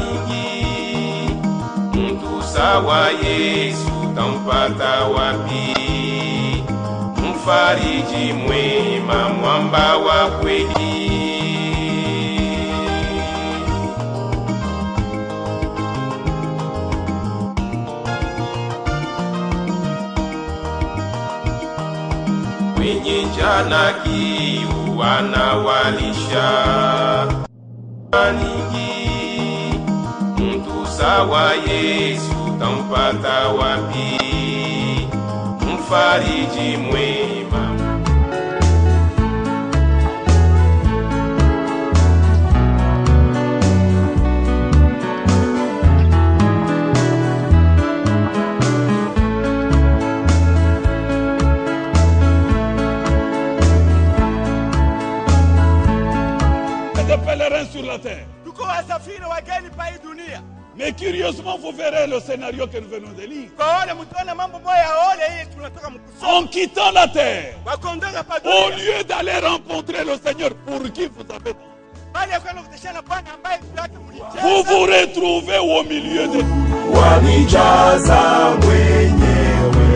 mingi. Mtu sawa Yesu tampata wapi? Mfariji mwema, mwamba wa kweli. Wenye njaa na kiu anawalisha nyingi. Mtu sawa Yesu tampata wapi? Mfariji mwema. des pèlerins sur la terre. tuko wasafiri wageni pa hii dunia Mais curieusement, vous verrez le scénario que nous venons de lire. kwa ole mtuone mambo moya ole hii tunatoka mkusoma En quittant la terre, wakondoka pa au dunia lieu d'aller rencontrer le Seigneur pour qui vous avez dit, bali ya kwenda kuteshana bwana ambaye juu yake vous mlicheza vous retrouvez au milieu de wanijaza mwenyewe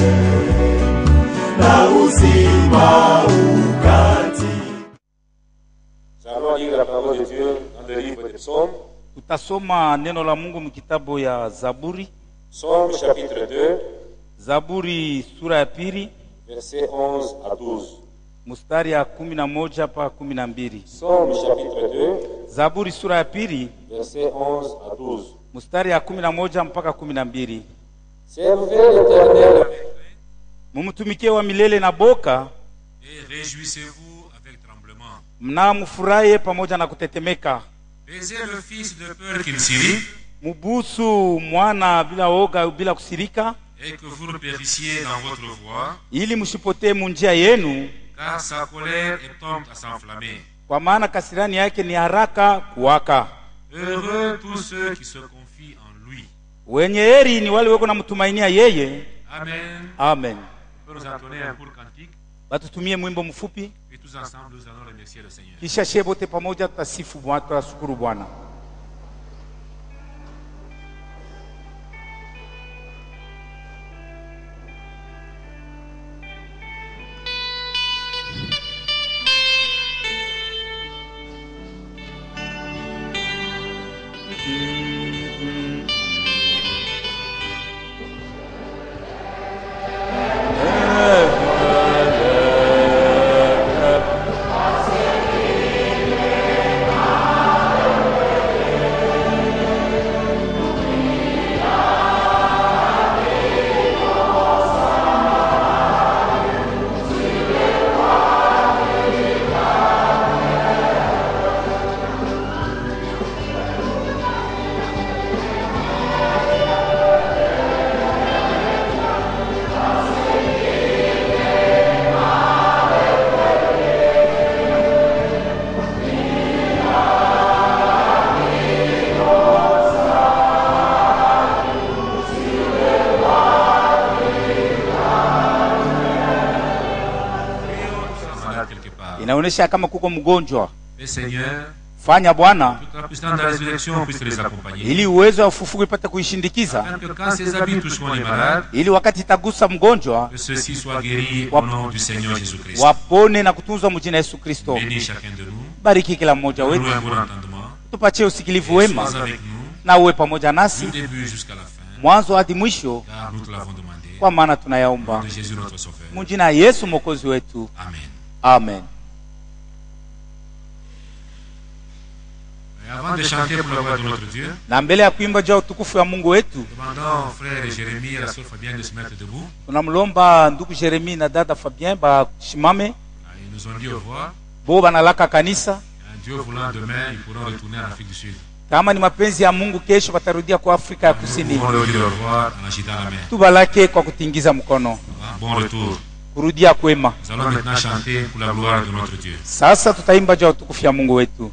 na uzima ukati Nous allons lire la parole de Dieu dans le livre des psaumes, tutasoma neno la mungu mkitabu ya zaburi psaume chapitre 2, zaburi sura ya pili versets 11 à 12. mstari ya kumi na moja pa kumi na mbili Psaume chapitre 2, zaburi sura ya pili versets 11 à 12. mstari ya kumi na moja mpaka kumi na mbili Servez l'Éternel mumtumikie wa milele na boka et réjouissez-vous avec tremblement. mnamfurahi pamoja na kutetemeka Baisez le fils de peur qu'il s'irrite mubusu mwana bila oga bila kusirika et que vous ne périssiez dans votre voie, ili msipotee munjia yenu car sa colère est prompte à s'enflammer. kwa maana kasirani yake ni haraka kuwaka Heureux tous ceux qui se confient en lui. wenye heri ni wale weko namtumainia yeye Amen. amen On peut nous entonner un court cantique, batutumie mwimbo mfupi puis tous ensemble nous allons remercier le Seigneur. kisha shie bote pamoja tutasifu Bwana, tutashukuru bwana Nous sommes malades quelque part. inaonyesha kama kuko mgonjwa Mais Seigneur, fanya bwana toute la puissance de la résurrection puisse les accompagner. ili uwezo wa ufufuko ipate kuishindikiza Afin que quand ces habits toucheront les malades, ili wakati itagusa mgonjwa que ceux-ci soient guéris au nom du Seigneur Jésus-Christ. wapone na kutunzwa mjina Yesu Kristo. Bénis chacun de nous. Bariki kila mmoja Nous wetu, un bon entendement. tupatie usikilivu Sois wema avec nous na uwe pamoja nasi du début jusqu'à la fin. mwanzo hadi mwisho, Car nous te l'avons demandé. kwa maana Au nom tunayaomba de Jésus notre Sauveur. mjina ya Yesu mwokozi wetu, Amen. amen. Et avant de chanter pour la gloire de notre Dieu, Na mbele ya kuimba juu ya utukufu wa Mungu wetu, demandons au frère Jérémie et à la sœur Fabienne de se mettre debout. tunamlomba ndugu Jeremi na dada Fabien bashimame, Ah, Ils nous ont dit au revoir. bo banalaka kanisa. Un Dieu voulant demain, ils pourront retourner en Afrique du Sud. Kama ni mapenzi ya Mungu, kesho watarudia kwa Afrika ya Nous Kusini. pouvons leur dire au revoir en agitant la main. Tubalake kwa kutingiza mkono, Ah, Bon retour. kurudia kwema. Nous allons maintenant chanter pour la gloire de notre Dieu. Sasa tutaimba juu ya utukufu ya Mungu wetu.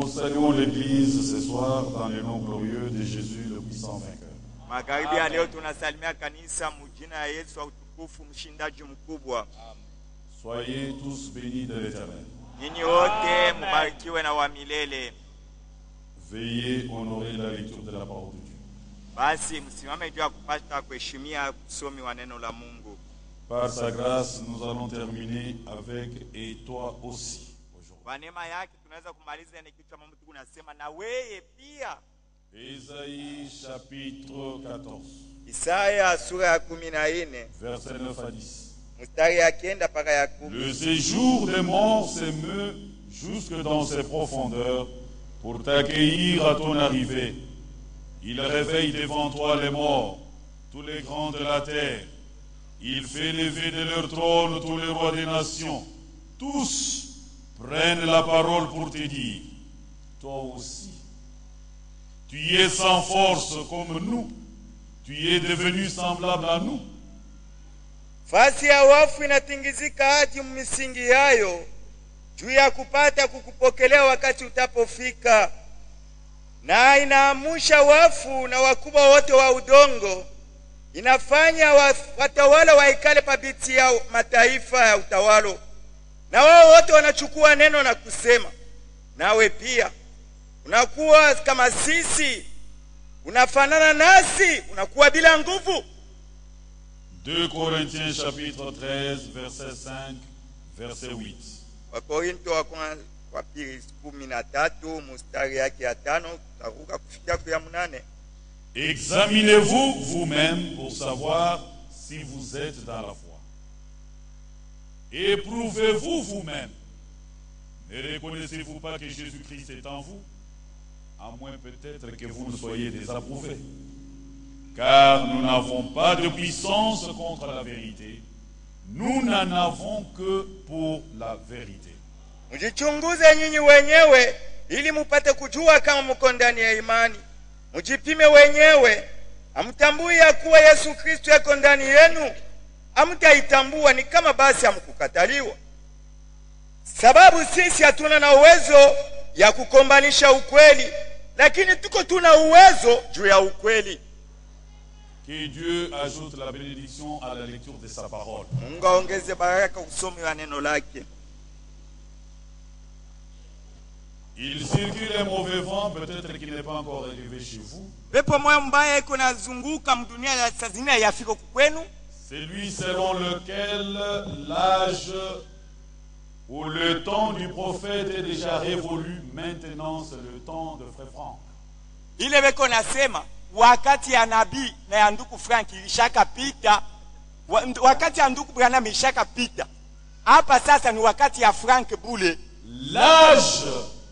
Nous saluons l'Église ce soir dans le nom glorieux de Jésus, le puissant vainqueur. Magharibi ya leo tunasalimia kanisa mujina ya Yesu wa utukufu, mshindaji mkubwa. Soyez tous bénis de l'Éternel. Nyinyi wote mubarikiwe na wa milele. Veillez honorer la lecture de la parole de Dieu. Basi msimame juu ya kupata kuheshimia usomi wa neno la Mungu. Par sa grâce, nous allons terminer avec et toi aussi aujourd'hui. Kwa neema yake tunaweza kumaliza ile kichwa mambo tu kunasema na weye pia. Ésaïe chapitre 14, Isaya sura ya kumi na nne versets 9 à 10. mstari ya kenda mpaka ya kumi. Le séjour des morts s'émeut jusque dans ses profondeurs pour t'accueillir à ton arrivée. Il réveille devant toi les morts, tous les grands de la terre. Il fait lever de leur trône tous les rois des nations. Tous prennent la parole pour te dire, toi aussi, tu es sans force comme nous, tu es devenu semblable à nous. Fasi ya wafu inatingizika hadi misingi yayo juu ya kupata kukupokelea wakati utapofika, na inaamusha wafu na wakubwa wote wa udongo, inafanya wa- watawala waikale pabiti ya mataifa ya utawalo, na wao wote wanachukua neno na kusema, nawe pia unakuwa kama sisi, unafanana nasi, unakuwa bila nguvu. 2 Corinthiens chapitre 13, verset 5, verset 8. Wakorinto wa kwanza wa pili kumi na tatu mstari yake ya tano tutaruka kufikia kwa ya mnane. Examinez-vous vous-même pour savoir si vous êtes dans la foi. Éprouvez-vous vous-même. Ne reconnaissez-vous pas que Jésus-Christ est en vous À moins peut-être que vous ne soyez désapprouvés. Car nous n'avons pas de puissance contre la vérité. Nous n'en avons que pour la vérité. Mjichunguze nyinyi wenyewe ili mupate kujua kama mko ndani ya imani. Mjipime wenyewe, hamtambui ya kuwa Yesu Kristo yako ndani yenu? Hamtaitambua ni kama basi hamkukataliwa. Sababu sisi hatuna na uwezo ya kukombanisha ukweli, lakini tuko tuna uwezo juu ya ukweli. Que Dieu ajoute la bénédiction à la lecture de sa parole. Mungu aongeze baraka usomi wa neno lake. Il circule un mauvais vent, peut-être qu'il n'est pas encore arrivé chez vous. pepo moyo mbaya iko nazunguka mdunia ya saa zingine yafika kwenu Celui selon lequel l'âge ou le temps du prophète est déjà révolu, maintenant c'est le temps de Frère Franck. ile beko nasema wakati ya nabii na ya nduku frank ilishakapita wa, wakati ya nduku branham ilishakapita hapa sasa ni wakati ya frank bule L'âge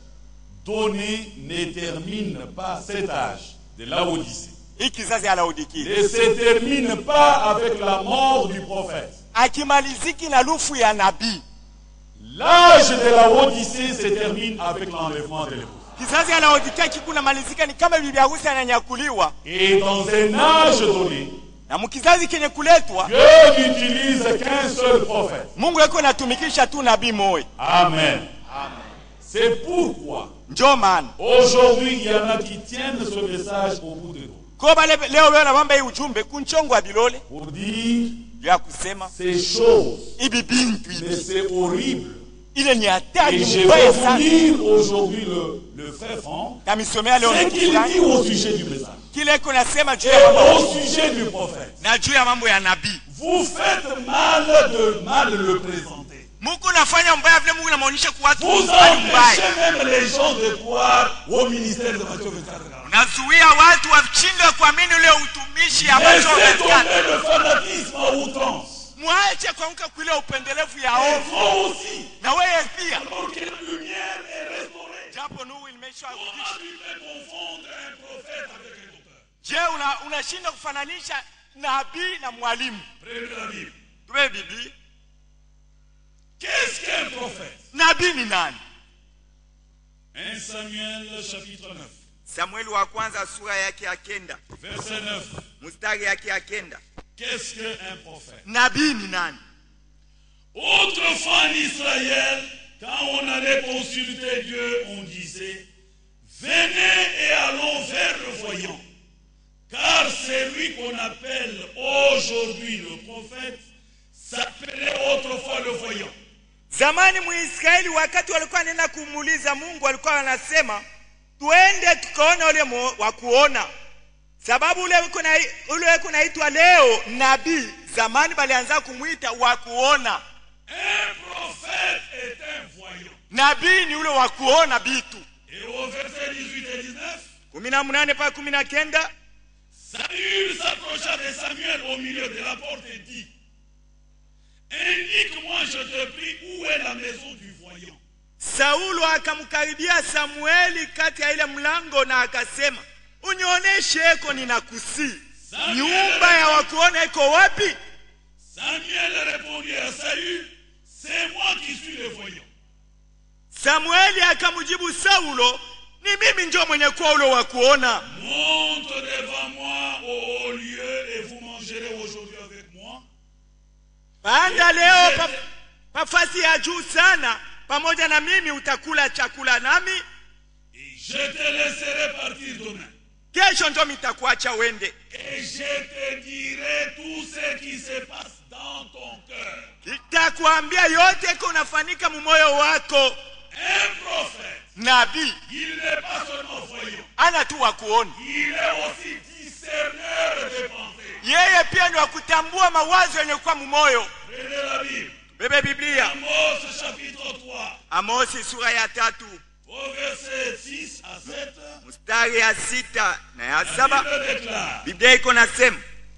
donné ne termine pas cet âge de la Odyssée. hii kizazi ya laodikia Ne se termine pas avec la mort du prophète. akimaliziki na lufu ya nabii L'âge de la Odyssée se termine avec l'enlèvement de l'épouse. kizazi ya laodikia kikuna malizika ni kama bibi harusi ananyakuliwa Et dans un âge donné, na mkizazi kenye kuletwa Dieu n'utilise qu'un seul prophète. mungu eko natumikisha tu nabii moya Amen. C'est pourquoi njo maana aujourd'hui il y en a qui tiennent ce message au bout de nous ko bale leo wewe nabamba hii ujumbe kunchongo wa bilole pour dire ya kusema ces choses. hivi bintu Mais hivi c'est horrible. ile ni hatari Et je vais mbaya vous sana lire aujourd'hui le, le frère Franck kamisomea leo ce ndugu qu'il fulani dit au sujet du message kile iko nasema juu et ya mambo au sujet du prophète. na juu ya mambo ya nabii Vous faites mal de mal le présenter. Mungu nafanya mbaya vile Mungu namaonyesha kwa watu Vous mbali mbaya. empêchez même les gens de croire au ministère de Matthieu 24. Nazuia watu washindwe kuamini ule utumishi ambacho Laissez wamekaa. tomber le fanatisme à outrance. Mwache kuanguka kwa ile upendelevu ya Et ovu. vous aussi. Na wewe pia. Alors que la lumière est restaurée. Japo nuru imesharudishwa. Comment tu peux confondre un prophète avec un auteur Je, una unashinda kufananisha nabii na mwalimu. Prenez la Bible. Tuwe Biblia. Qu'est-ce qu'un prophète Nabii ni nani? 1 Samuel chapitre 9, Samueli wa kwanza sura yake ya kenda verset 9. mstari yake ya kenda. Qu'est-ce qu'un prophète Nabii ni nani? Autrefois en Israël, quand on allait consulter Dieu, on disait Venez et allons vers le voyant. Car celui qu'on appelle aujourd'hui le prophète s'appelait autrefois le voyant. zamani muisraeli wakati walikuwa nenda kumuuliza mungu walikuwa wanasema tuende tukaona ule mo- wa kuona sababu ule kuna ule kunaitwa leo nabii zamani balianza kumwita wa kuona Un prophète est un voyant. nabii ni ule wa kuona bitu Et au verset 18 et 19, kumi na munane mpaka kumi na kenda Saül s'approcha de Samuel au milieu de la porte et dit Indique-moi, je te prie, où est la maison du voyant saulo akamkaribia samueli kati ya ile mlango na akasema unioneshe eko ninakusii nyumba ya wakuona iko wapi Samuel répondit à Saül C'est moi qui suis le voyant. samueli akamjibu saulo ni mimi njo mwenye kuwa ule wa kuona Monte devant moi au haut lieu et vous mangerez aujourd'hui avec moi. panda leo pa, pafasi ya juu sana pamoja na mimi utakula chakula nami Et je te laisserai partir demain. kesho njo mitakuacha wende Et je te dirai tout ce qui se passe dans ton cœur. nitakuambia yote iko unafanyika mumoyo wako Un prophète, nabii il n'est pas seulement voyant, ana tu wa kuona il est aussi discerneur des pensées. yeye pia ni wa kutambua mawazo yenye kuwa mumoyo Prenez la Bible. bebe biblia Amos chapitre 3, amosi sura ya tatu au verset 6 à 7. mstari ya sita na ya La saba Bible déclare biblia iko nasema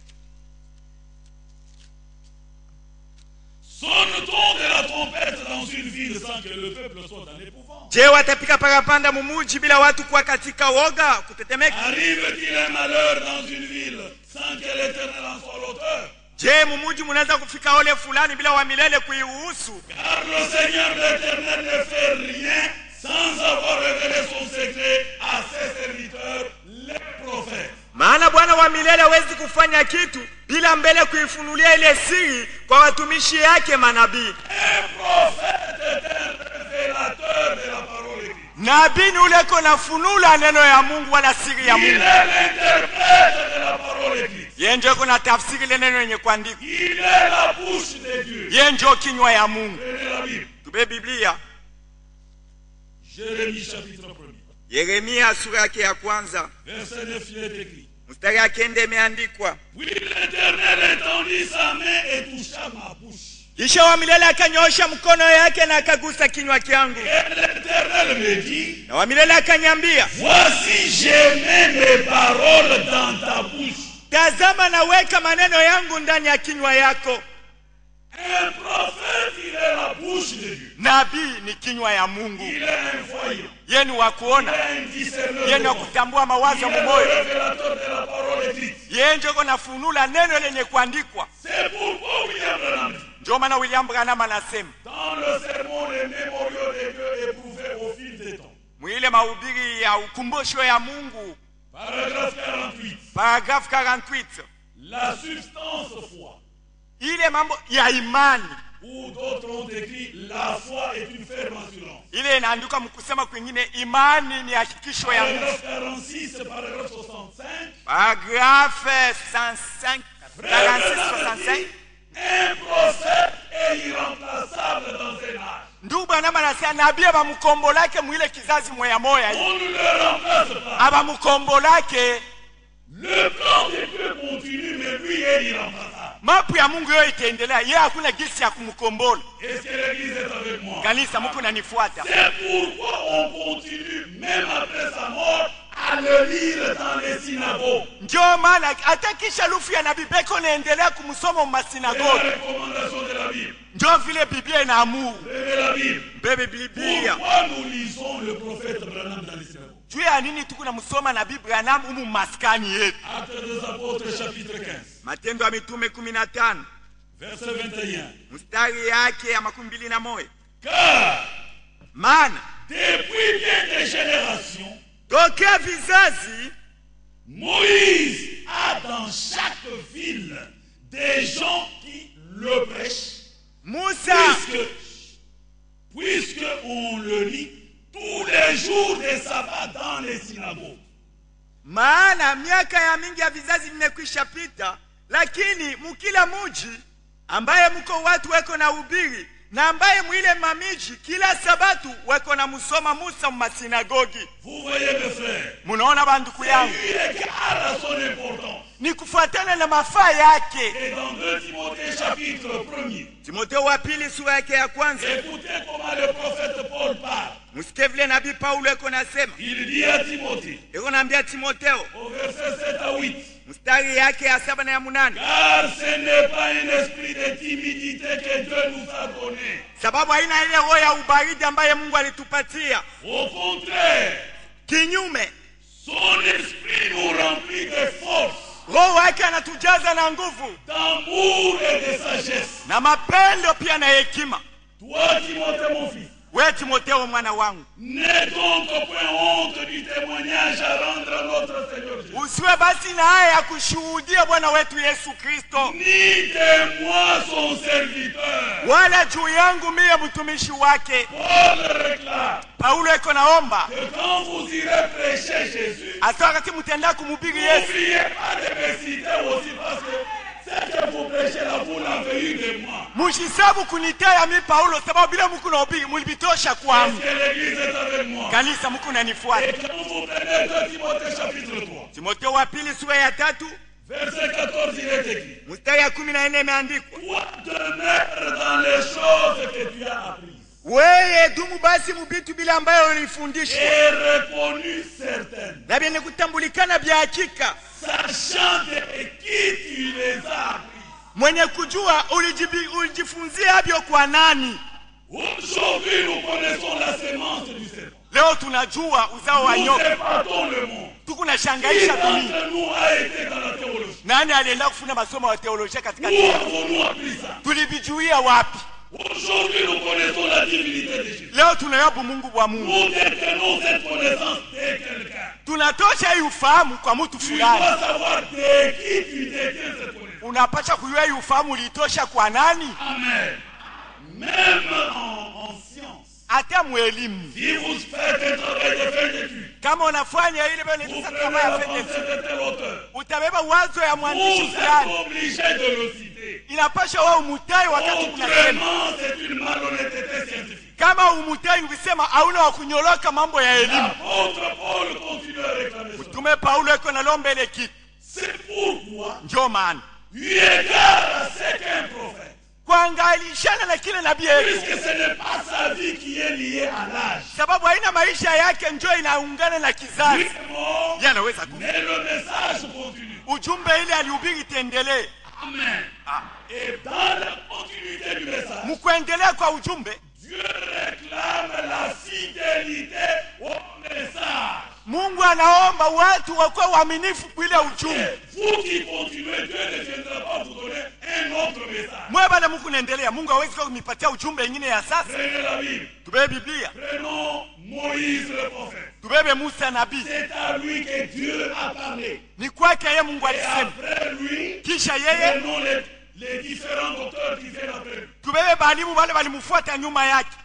Sonne-t-on de la trompette dans une ville sans que le peuple soit dans l'épouvante je watapika parapanda mumuji bila watu kuwa katika woga kutetemeka Arrive-t-il un malheur dans une ville sans que l'éternel en soit l'auteur je mumuji munaweza kufika ole fulani bila wa milele kuiruhusu Car le Seigneur l'éternel ne fait rien sans avoir révélé son secret à ses serviteurs, les prophètes. maana bwana wa milele hawezi kufanya kitu bila mbele kuifunulia ile siri kwa watumishi yake manabii Un prophète est un révélateur de la parole écrite. nabii ni ule ko nafunula neno ya mungu wala siri ya Il mungu est l'interprète de la parole écrite. ye njo iko na tafsiri ile neno yenye kuandikwa Il est la bouche de Dieu. ye njo kinywa ya mungu Prenez la Bible. tube biblia Jérémie chapitre 1 yeremia sura yake ya kwanza verset 9 il est écrit. mstari ya kenda imeandikwa Puis l'Éternel étendit sa main et toucha ma bouche. kisha wa milele akanyoosha mkono yake na akagusa kinywa kyangu Et l'Éternel me dit, na wa milele akanyambia voici j'ai mis mes paroles dans ta bouche. tazama naweka maneno yangu ndani ya kinywa yako Un prophète, il est la bouche de Dieu. nabii ni kinywa ya mungu Il est un voyant. ye ni wa Il kuona est un discerneur. ye de ni wa pensée. kutambua mawazo Il ya est le mumoyo révélateur de la parole écrite. ye njo iko nafunula neno lenye kuandikwa C'est pourquoi William Branham dit, njo maana william branham anasema dans le sermon les mémoriaux de Dieu éprouvés au fil des temps. mwile mahubiri ya ukumbusho ya mungu Paragraphe 48. paragrafu 48 La substance foi. ile mambo ya imani Ou d'autres ont écrit la foi est une ferme assurance. ile inaandikwa mkusema kwingine imani ni hakikisho ya nguvu Paragraphe 46, paragraphe 65. paragrafe 65 46 65 Un prophète est irremplaçable dans un âge. ndugu branham anasema nabii abamukombolake mwile kizazi moya moya hii On ne le remplace pas. abamukombolake Le plan de Dieu continue, mais lui est irremplaçable. mapu ya mungu yo itaendelea ye hakuna gisi ya kumkombola Est-ce que l'Église est avec moi kanisa muko nanifuata C'est pourquoi on continue, même après sa mort, à le lire dans les synagogues. ndio maana hata kisha lufu ya nabii beko naendelea kumsoma C'est la mumasinagogi recommandation de la Bible. ndio vile biblia inaamuru Levez la Bible. bebe biblia Pourquoi nous lisons le prophète Branham dans les synagogues juu ya nini tuku namsoma nabii branham umu maskani yetu Actes des apôtres, chapitre 15, matendo ya mitume kumi na tano verset 21. mstari yake ya makumi mbili na moja Car maana depuis bien des générations, tokea vizazi Moïse a dans chaque ville des gens qui le prêchent. musa Puisque, puisque on le lit tous les jours des sabbats dans dans les synagogues. maana miaka ya mingi ya vizazi vimekwisha pita lakini mukila muji ambaye mko watu weko na ubiri na ambaye mwile mamiji kila sabatu weko na musoma musa mumasinagogi Vous voyez mes frères, munaona banduku yangu il égale à son importance. ni kufuatana na mafaa yake Et dans 2 Timothée chapitre 1er, timoteo wa pili sura yake ya kwanza écoutez comment le prophète Paul parle. musikie vile nabii paulo eko nasema Il dit à Timothée, eko naambia timoteo au verset 7 à 8, mstari yake ya saba na ya munane Car ce n'est pas un esprit de timidité que Dieu nous a donné. sababu haina ile roho ya ubaridi ambaye mungu alitupatia Au contraire, kinyume son esprit nous remplit de force, roho wake anatujaza na nguvu d'amour et de sagesse. na mapendo pia na hekima Toi, Timothée, mon fils, we timoteo mwana wangu n'aie donc point honte du témoignage à rendre à notre Seigneur Jésus. usiwe basi na haya ya kushuhudia bwana wetu yesu kristo Ni de moi son serviteur. wala juu yangu miye mtumishi wake Paul réclame paulo eko naomba que quand vous irez prêcher Jésus, hata wakati mtenda kumhubiri yesu n'oubliez pas de me citer aussi parce que ce que vous prêchez là, vous l'avez eu de moi. mushisabu kunitaya mi paulo sababu bila muku nahubiri mulibitosha Parce kwangu que l'Église est avec moi. kanisa muku nanifuata Et quand vous prenez 2 Timothée chapitre 3, timoteo wa pili sura ya tatu verset 14, il est écrit mstari ya kumi na nne imeandikwa Toi demeure dans les choses que tu as apprises weye dumu basi mubitu bila ambayo ulifundishwa et reconnues certaines, na vyenye kutambulikana vya hakika sachant de qui tu les as apprises. mwenye kujua ulijibi- ulijifunzia havyo kwa nani Aujourd'hui, nous connaissons la sémence du serpent. leo tunajua uzao wa Nous nyoka épatons le monde. Qui tukunashangaisha dunia d'entre nous a été dans la théologie nani alienda kufunda masomo ya teolojia katika Où dunia avons-nous appris ça tulivijuia wapi Aujourd'hui, nous connaissons la divinité de Jésus. leo tunayabu mungu bwa mungu Nous détenons cette connaissance de quelqu'un. tunatosha hii ufahamu kwa mtu Tu fulani dois savoir de qui tu détiens cette connaissance. unapasha kujua hii ufahamu uliitosha kwa nani Amen. Même en, en science, hata mwelimu si vous faites un travail de fin d'études, kama unafanya ile vile vous inaitwa prenez kama la ya pensée fedesi de tel auteur, utabeba wazo ya mwandishi vous fulani êtes obligé de le citer. inapasha wa umutai wakati kunasema Autrement, c'est une malhonnêteté scientifique. kama umutai ukisema hauna wa kunyoloka mambo ya elimu L'apôtre Paul continue à réclamer cela. tume paulo eko nalomba ile kitu C'est pourquoi, njo maana eu égard à ce qu'un prophète, kuangalishana na kile nabii yetu puisque ce n'est pas sa vie qui est liée à l'âge, sababu haina maisha yake njo inaungana na lui kizazi est mort, ye anaweza ku mais le message continue. ujumbe ile alihubiri itendelee Amen. Et dans la continuité du message, mkuendelea kwa ujumbe Dieu réclame la fidélité au message. mungu anaomba watu wakuwa waaminifu kwa ile ujumbe Et vous qui continuez, Dieu ne viendra pas vous donner un autre message. mwe bale muku naendelea mungu hawezi kuwa kunipatia ujumbe ingine ya sasa Prenez la Bible. tubebe biblia Prenons Moïse le prophète. tubebe musa nabii C'est à lui que Dieu a parlé. ni kwake yeye mungu Et alisema après lui, kisha yeye prenons les, les différents docteurs qui viennent après lui. tubebe balimu wale walimfuata nyuma yake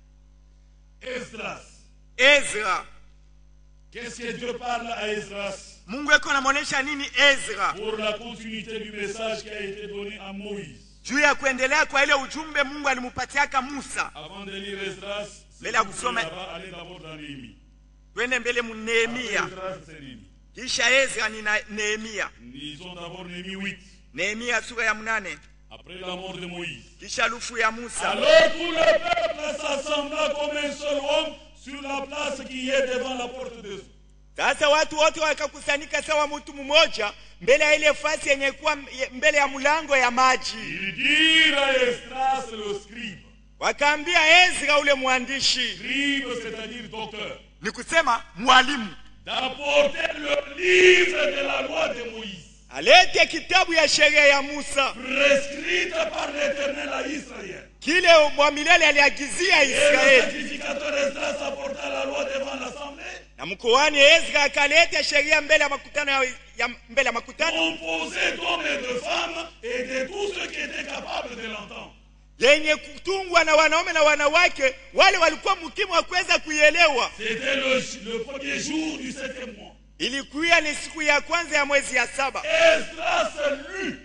Esdras. ezra Qu'est-ce que Dieu parle à Esdras mungu eko namwonyesha nini ezra pour la continuité du message qui a été donné à Moïse juu ya kuendelea kwa ile ujumbe mungu alimpatiaka musa Avant de lire Esdras, si Mbele ya vous kusoma- voulez là-bas, allez d'abord dans Néhémie. twende mbele mu nehemia Esdras, c'est Néhémie. kisha ezra ni na- nehemia Lisons d'abord Néhémie 8. nehemia sura ya mnane Après la mort de Moïse. kisha lufu ya musa Alors tout le peuple s'assembla comme un seul homme sur la place qui est devant la porte des eaux. sasa watu wote wakakusanyika sawa mtu mmoja mbele ya ile fasi yenye kuwa mbele ya mlango ya maji Ils dirent à Esdras le scribe. wakaambia ezra ule mwandishi Scribe, c'est-à-dire docteur. ni kusema mwalimu D'apporter le livre de la loi de Moïse. alete kitabu ya sheria ya musa prescrite par l'Éternel à Israël. kile wa milele aliagizia Et le israeli sacrificateur Esdras apporta la loi devant l'assemblée, na mkoani ezra akaleta sheria mbele ya makutano ya, ya mbele ya makutano composée d'hommes et de femmes et de tous ceux qui étaient capables de l'entendre. yenye kutungwa na wanaume na wanawake wale walikuwa mkimu wa kuweza kuielewa C'était le, le premier jour du septième mois. ilikuwa ni siku ya kwanza ya mwezi ya saba Esdras lut.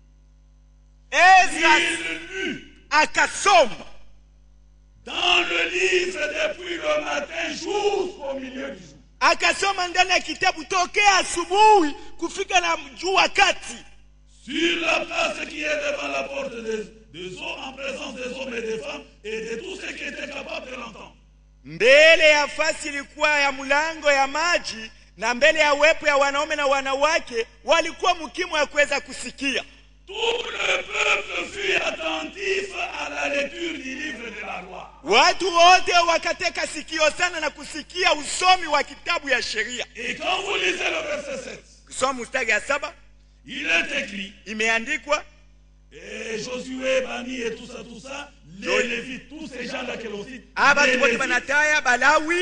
ezra Il lut akasoma dans le livre depuis le matin jusqu'au milieu du jour. akasoma ndani ya kitabu tokea asubuhi kufika na jua kati Sur la place qui est devant la porte des, des eaux, en présence des hommes et des femmes et de tous ceux qui étaient capables de l'entendre. mbele ya fasi ilikuwa ya mlango ya maji na mbele ya wepo ya wanaume na wanawake walikuwa mkimu wa kuweza kusikia Tout le peuple fut attentif à la lecture du livre de la loi. watu wote wakateka sikio sana na kusikia usomi wa kitabu ya sheria Et quand vous lisez le verset 7, kusoma mstari ya saba il est écrit, imeandikwa et Josué, Bani et tout ça, tout ça, les Lévites, tous ces gens-là que l'on cite, aba les batu wote Lévites, banataya balawi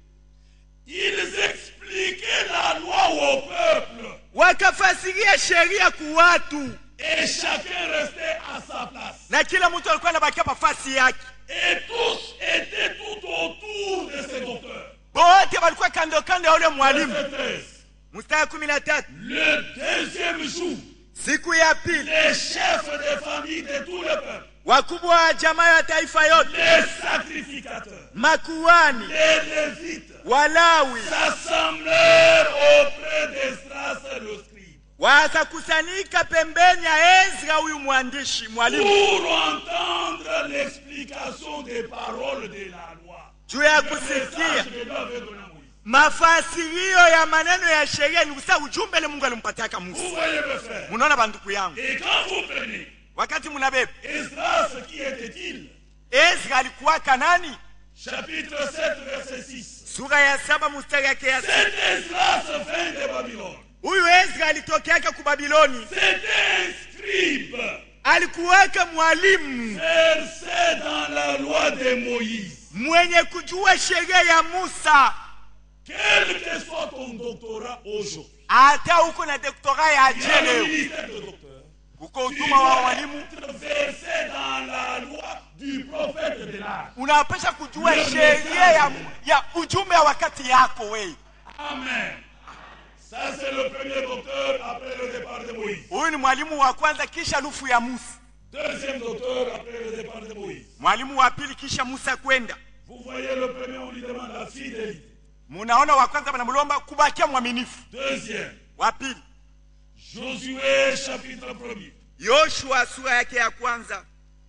ils expliquaient la loi au peuple. wakafasiria sheria ku watu Et chacun restait à sa place. na kila mtu alikuwa anabakia mafasi yake Et tous étaient tout autour de ces docteurs. bote walikuwa kando kando ya ule mwalimu Verset 13. mstari kumi na tatu Le deuxième jour, siku ya pili les chefs des familles de tout le peuple, wakubwa wa jamaa ya taifa yote les sacrificateurs, makuani les lévites, walawi s'assemblèrent auprès d'Esdras le scribe wakakusanyika pembeni ya ezra huyu mwandishi mwalimu pour entendre l'explication des paroles de la loi. juu ya Le kusikia message que Dieu avait donné à Moïse. mafasirio ya maneno ya sheria ni kusa ujumbe le mungu alimpatiaka Vous musa voyez mes frères. munaona banduku yangu Et quand vous prenez wakati munabeba Esdras, qui était-il ezra alikuwaka nani Chapitre 7, verset 6. sura ya saba mustari yake ya sita. Cet Esdras vint de Babylone. huyu ezra alitokeaka ku babiloni C'était un scribe alikuwaka mwalimu versé dans la loi de Moïse. mwenye kujua sheria ya musa Quel que soit ton doctorat aujourd'hui, hata huko na doktora ya il y a le jeleo ministère de docteur. uko Tu utuma wa dois walimu être versé dans la loi du prophète de l'âge. unapasha kujua sheria ya, ya ujumbe wa wakati yako wei Amen. Ça, c'est le premier docteur après le départ de Moïse. huyu ni mwalimu wa kwanza kisha lufu ya musa Deuxième docteur après le départ de Moïse. mwalimu wa pili kisha musa kwenda Vous voyez, le premier, on lui demande la fidélité. munaona wa kwanza banamlomba kubakia mwaminifu Deuxième, wa pili Josué, chapitre 1er, yoshua sura yake ya kwanza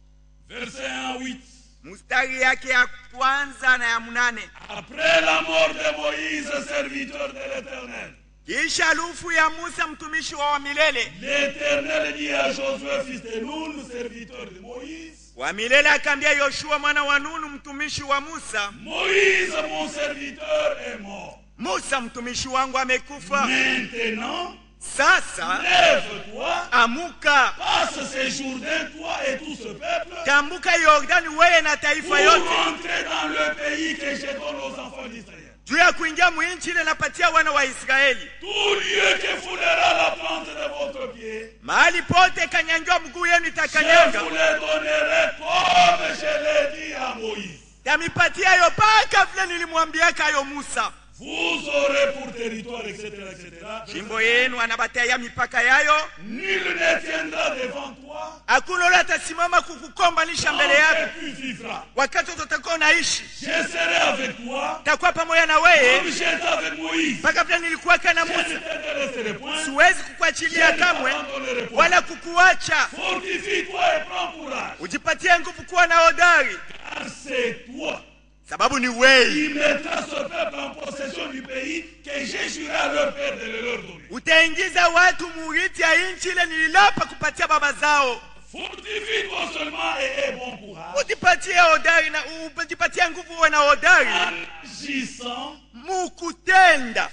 verset 1 à 8. mstari yake ya kwanza na ya mnane Après la mort de Moïse, serviteur de l'Éternel, kisha lufu ya musa mtumishi wa wa milele l'Éternel dit à Josué, fils de Nun, serviteur de Moïse, wa milele akaambia yoshua mwana wa nunu mtumishi wa musa Moïse, mon serviteur, est mort. musa mtumishi wangu amekufa Maintenant, sasa lève-toi, amuka passe ces Jourdains, toi et tout ce peuple, tambuka yordani weye na pour taifa yote rentrer dans le pays que je donne aux enfants d'Israël. juu ya kuingia mwinchi ile napatia wana wa israeli Tout lieu que foulera la plante de votre pied, mahali pote kanyangiwa mguu yenu je itakanyanga vous les donnerai comme je l'ai dit à Moïse. tamipatia yo paka vile nilimwambiaka yo musa Vous aurez pour territoire, etc., etc. jimbo yenu anabatia mipaka yayo Nul ne tiendra devant toi, hakuna ule atasimama kukukombanisha tant mbele yako que tu vivras. wakati utakuwa unaishi Je serai avec toi, takuwa pamoja na comme weye j'étais avec Moïse. mpaka vile nilikuwaka na Je ne musa t'intéresserai point. siwezi kukuachilia kamwe wala kukuacha Fortifie-toi et prends courage. ujipatie nguvu kuwa na hodari Car c'est toi sababu ni wei qui mettras ce peuple en possession du pays que j'ai juré à leur père de le leur donner. utaingiza watu muriti ya nchi ile nililapa kupatia baba zao Fortifie-toi seulement et aie bon courage. ujipatie hodari na ujipatie nguvu uwe na hodari Agissant mukutenda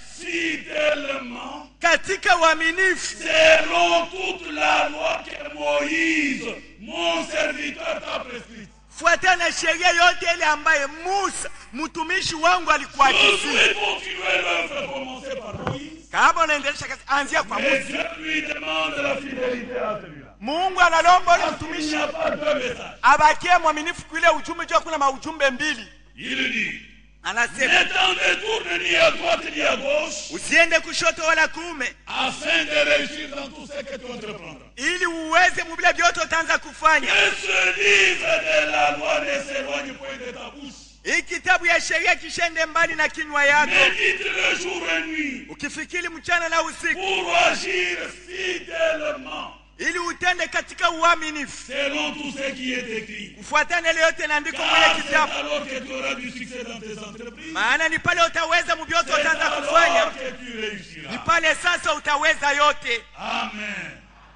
fidèlement katika uaminifu selon toute la loi que Moïse, mon serviteur, t'a prescrite. fuatana na sheria yote ile ambaye musa mtumishi wangu alikuagizia Josué continuait l'œuvre commencée par Moïse. kama unaendelesha kazi anzia kwa Mais musa Dieu lui demande la fidélité à celui-là. mungu analomba ule Parce qu'il mtumishi n'y a pas deux messages. abakie mwaminifu kuile ujumbe jua kuna maujumbe mbili Il dit anasema Ne t'en détourne ni à droite ni à gauche usiende kushoto wala kuume afin de réussir dans tout ce que tu entreprendras. ili uweze mubile vyote utaanza kufanya Que ce livre de la loi ne s'éloigne point de ta bouche. hii kitabu ya sheria kishende mbali na kinywa yako Médite-le jour et nuit ukifikiri mchana na usiku pour agir fidèlement ili utende katika uaminifu selon tout ce qui est écrit. kufuatana ile yote inaandikwa Car mwenye c'est kitabu alors que tu auras du succès dans tes entreprises. maana ni pale utaweza muvyote C'est utaanza alors kufanya que tu ni réussiras. pale sasa utaweza yote Amen.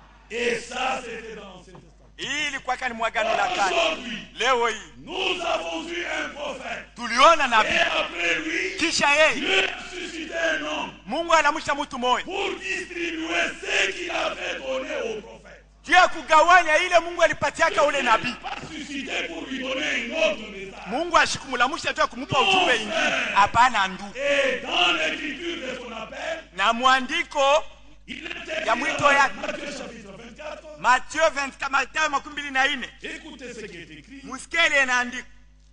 Et ça, c'était dans l'Ancien Testament. hii ilikuwaka ni mwagano la kale Aujourd'hui, leo hii nous avons eu un prophète. tuliona Et nabii après lui, kisha yeye Dieu a suscité un homme mungu anamusha mtu moya pour distribuer ce qu'il avait donné au prophète. juu ya kugawanya ile mungu alipatiaka ule nabii Pas suscité pour lui donner un autre message. mungu ashikumulamsha juu ya kumupa ujumbe ingine hapana ndugu Et dans l'écriture de son appel, na mwandiko il était Ya écrit mwito dans ya- Matthieu chapitre 24. matio 24 matayo makumi mbili na nne Écoutez ce qui est écrit. musikie ile inaandikwa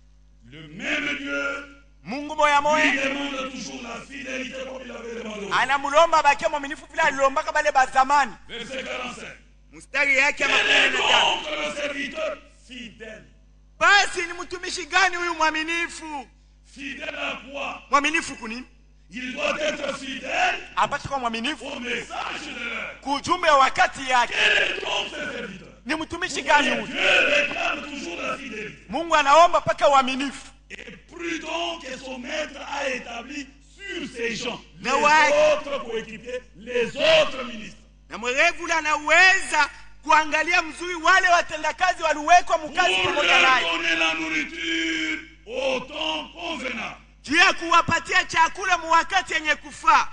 Le même Dieu mungu moya lui moya demande toujours la fidélité comme il avait demandé au anamulomba abakie mwaminifu vile alilombaka bale bazamani Verset 45. mstari yake ya makumi Quel est nne na tano donc le serviteur fidèle basi ni mtumishi gani huyu mwaminifu Fidèle à quoi mwaminifu kunini Il doit être fidèle apate kuwa mwaminifu au message de l'heure. kujumbe wa wakati yake Quel est donc ce serviteur ni mtumishi gani huyu Dieu réclame toujours la fidélité. mungu anaomba mpaka uaminifu Et plus donc que son maître a établi sur ces gens, les Mais ouais. autres coéquipiers, les autres ministres. na mwerevu ule anaweza kuangalia mzuri wale watendakazi waliwekwa mkazi Pour pamoja leur naye donner la nourriture au temps convenable. juu ya kuwapatia chakula mu wakati yenye kufaa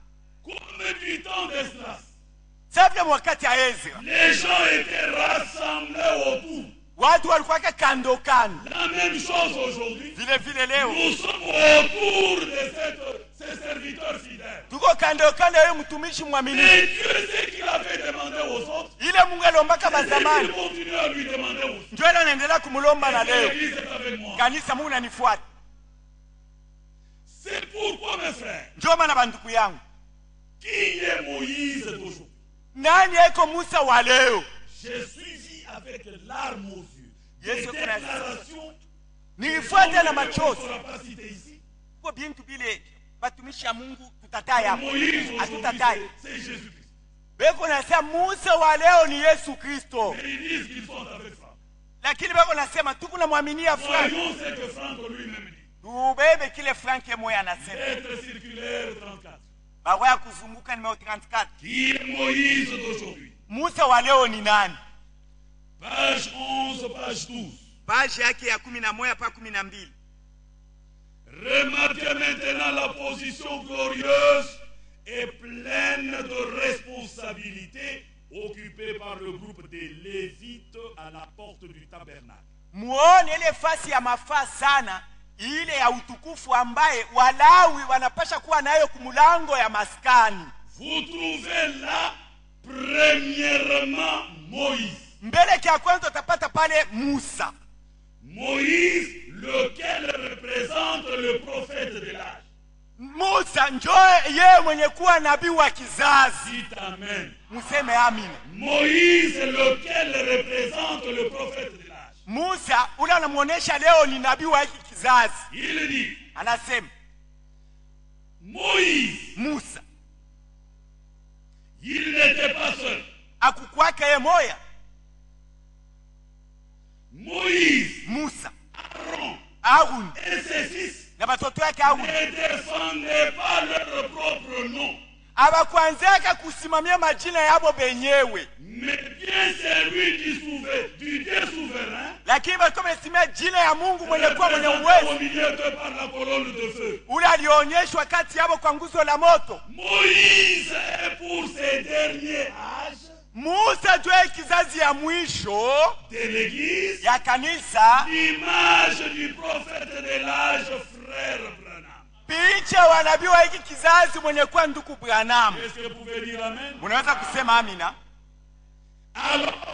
Comme du temps d'Esdras, savya mu wakati ya ezra les gens étaient rassemblés autour. watu walikuwaka kando kando La même chose aujourd'hui. vile vile leo Nous sommes autour de cette- ces serviteurs fidèles. tuko kando kando ya huyo mtumishi Et mwaminifu Dieu sait qu'il avait demandé aux autres. ile mungu aliombaka Et bazamani il continue à lui demander aussi. njo ile anaendelea kumulomba na leo L'église est avec moi. kanisa mungu nanifuata C'est pourquoi, mes frères, njo maana banduku yangu qui est Moïse d'aujourd'hui nani eko musa wa leo J'ai suivi avec larmes aux yeux Yes, des sir. déclarations nilifuata na qu'on machozi ne pourra pas citer ici. ko bintu bile batumishi ya mungu tutatai hapo Moïse aujourd'hui, hatutatai c'est c'est Jésus-Christ. beko nasema musa wa leo ni yesu kristo Et ils disent qu'ils sont avec Franck. lakini beko nasema tukunamwaminia frank Voyons ce que Franck lui-même dit. tubebe kile frank moya anasema Être circulaire 34. barua ya kuzunguka nimeo 34 Qui est Moïse d'aujourd'hui musa wa leo ni nani Page 11, page 12. paji yake ya kumi na moja pa kumi na mbili Remarquez maintenant la position glorieuse et pleine de responsabilité occupée par le groupe des Lévites à la porte du tabernacle. muone ile fasi ya mafaa sana ile ya utukufu ambaye walawi wanapasha kuwa nayo kumulango ya maskani Vous trouvez là, premièrement, Moïse. mbele kya kwanza utapata pale musa Moïse, lequel représente le prophète de l'âge. musa njo yeye mwenye kuwa nabii wa kizazi Dites Amen. museme amina Moïse, lequel représente le prophète de l'âge. musa ule anamwonyesha leo ni nabii wa hiki kizazi Il dit, anasema Moïse, musa il n'était pas seul. akukwaka ye moya Moïse, musa Aaron aruni et ses fils na batoto yake aruni ne défendaient pas leur propre nom, abakwanzaka kusimamia majina yabo benyewe mais bien celui du, souver- du Dieu souverain, lakini balikuwa wanasimamia jina ya mungu mwenye kuwa mwenye représenté au uwezo milieu de par la colonne de feu. ule alionyeshwa kati yabo kwa nguzo la moto Moïse est pour ces derniers âges musa jwe kizazi ya mwisho de l'Église ya kanisa l'image du prophète de l'âge, frère Branham. picha wa nabii wa hiki kizazi mwenye kuwa nduku branamu Est-ce que vous pouvez dire Amen munaweza kusema amina Alors,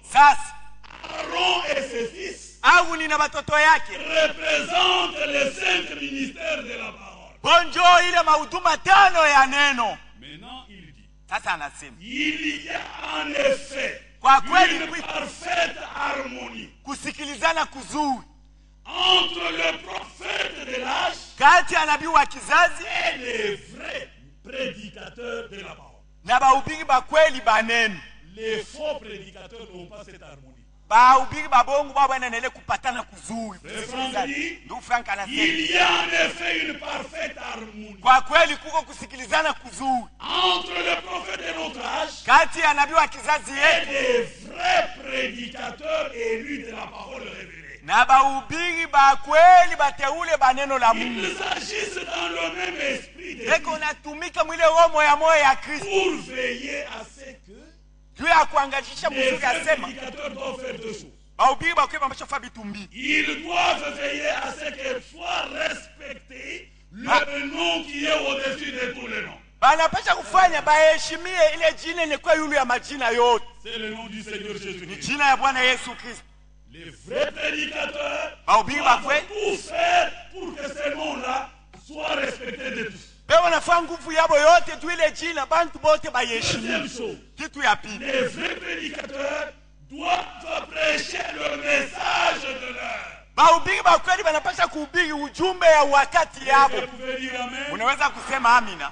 sasa Aaron et ses fils aruni na watoto yake représentent les cinq ministères de la parole. bonjo ile mahuduma tano ya neno Maintenant, il dit, sasa anasema il y a en effet Kwa kweli, une oui. parfaite harmonie kusikilizana kuzuri entre le prophète de l'âge kati ya nabii wa kizazi et les vrais prédicateurs de la parole. na bahubiri ba kweli ba neno Les faux prédicateurs n'ont pas cette harmonie. bahubiri babongo bao banaendelea kupatana kuzuri Frère kusikilizana. Franck ndugu frank anasema Il y a en effet une parfaite harmonie kwa kweli kuko kusikilizana kuzuri entre le prophète de notre âge kati ya nabii wa kizazi et yetu les vrais prédicateurs élus de la parole révélée. na bahubiri ba kweli bateule ba neno la mungu Ils agissent dans le même esprit de eko natumika mwile roho moya moya ya kristo pour veiller à ce que juu ya kuangalisha les mzuri vrais asema prédicateurs doivent faire deux choses. bahubiri ba kweli bameshafa vitu mbili Ils doivent veiller à ce que soit respecté le Ah. nom qui est au-dessus de tous les noms. banapasha kufanya baheshimie ile jina ilikuwa yulu ya majina yote C'est le nom du Seigneur ni Jésus-Christ. jina ya bwana yesu kristo Les vrais prédicateurs bahubiri ba doivent kweli tout faire pour que ce nom-là soit respecté de tous. pe wanafaa nguvu yabo yote tu ile jina bantu bote baheshimie Deuxième chose, kitu ya pili les vrais prédicateurs doivent prêcher le message de l'heure. bahubiri ba kweli banapasha kuhubiri ujumbe ya wakati yabo Vous pouvez dire Amen. unaweza kusema amina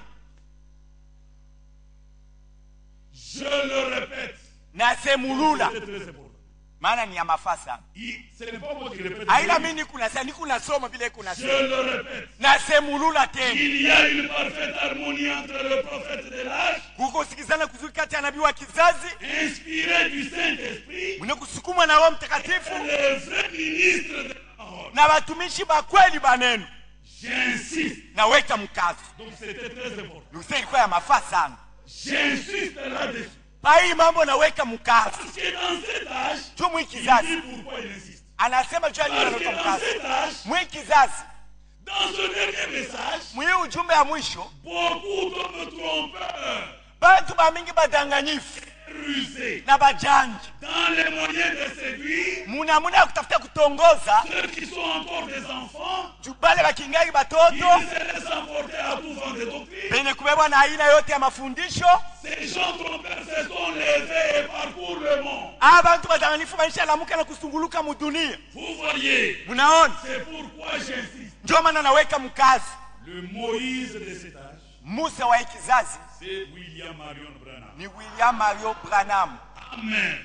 Je le répète. na semulula C'est très important. maana ni ya mafaa sana Il- Ce n'est pas moi qui répète. aila mi nikunasema nikunasoma vile Je kunasema le répète. na semulula tena Il y a une parfaite harmonie entre le prophète de l'âge, kukosikizana kuzuri kati ya nabii wa kizazi inspiré du Saint-Esprit, mwenye kusukumwa na roho et mtakatifu les vrais ministres de la parole. na watumishi ba kweli ba neno J'insiste. naweka mkazo Donc c'était très important. nuse ilikuwa ya mafaa sana J'insiste là-dessus. pa hii mambo naweka mkazo Parce que dans cet âge, juu mwi il kizazi dit pourquoi il insiste. anasema juu ya nini Parce que anaweka dans mkazo cet âge, mwi kizazi dans ce dernier message, mwi ujumbe ya mwisho beaucoup d'hommes trompeurs, bantu bamingi badanganyifu rusés, na bajanji dans les moyens de séduire munamuna ya kutafuta kutongoza ceux qui sont encore des enfants, juu bale bakingali ils batoto se laissent emporter à tout vent de doctrine. penye kubebwa na aina yote ya mafundisho Ces gens trompeurs se sont levés et parcourent le monde. aba bantu badanganyifu banishalamuka na kusunguluka mudunia Vous voyez, munaona c'est pourquoi j'insiste. ndio maana naweka mkazo Le Moïse de cet âge, musa wa hii kizazi c'est William Marion Branham. ni william mario branham Amen.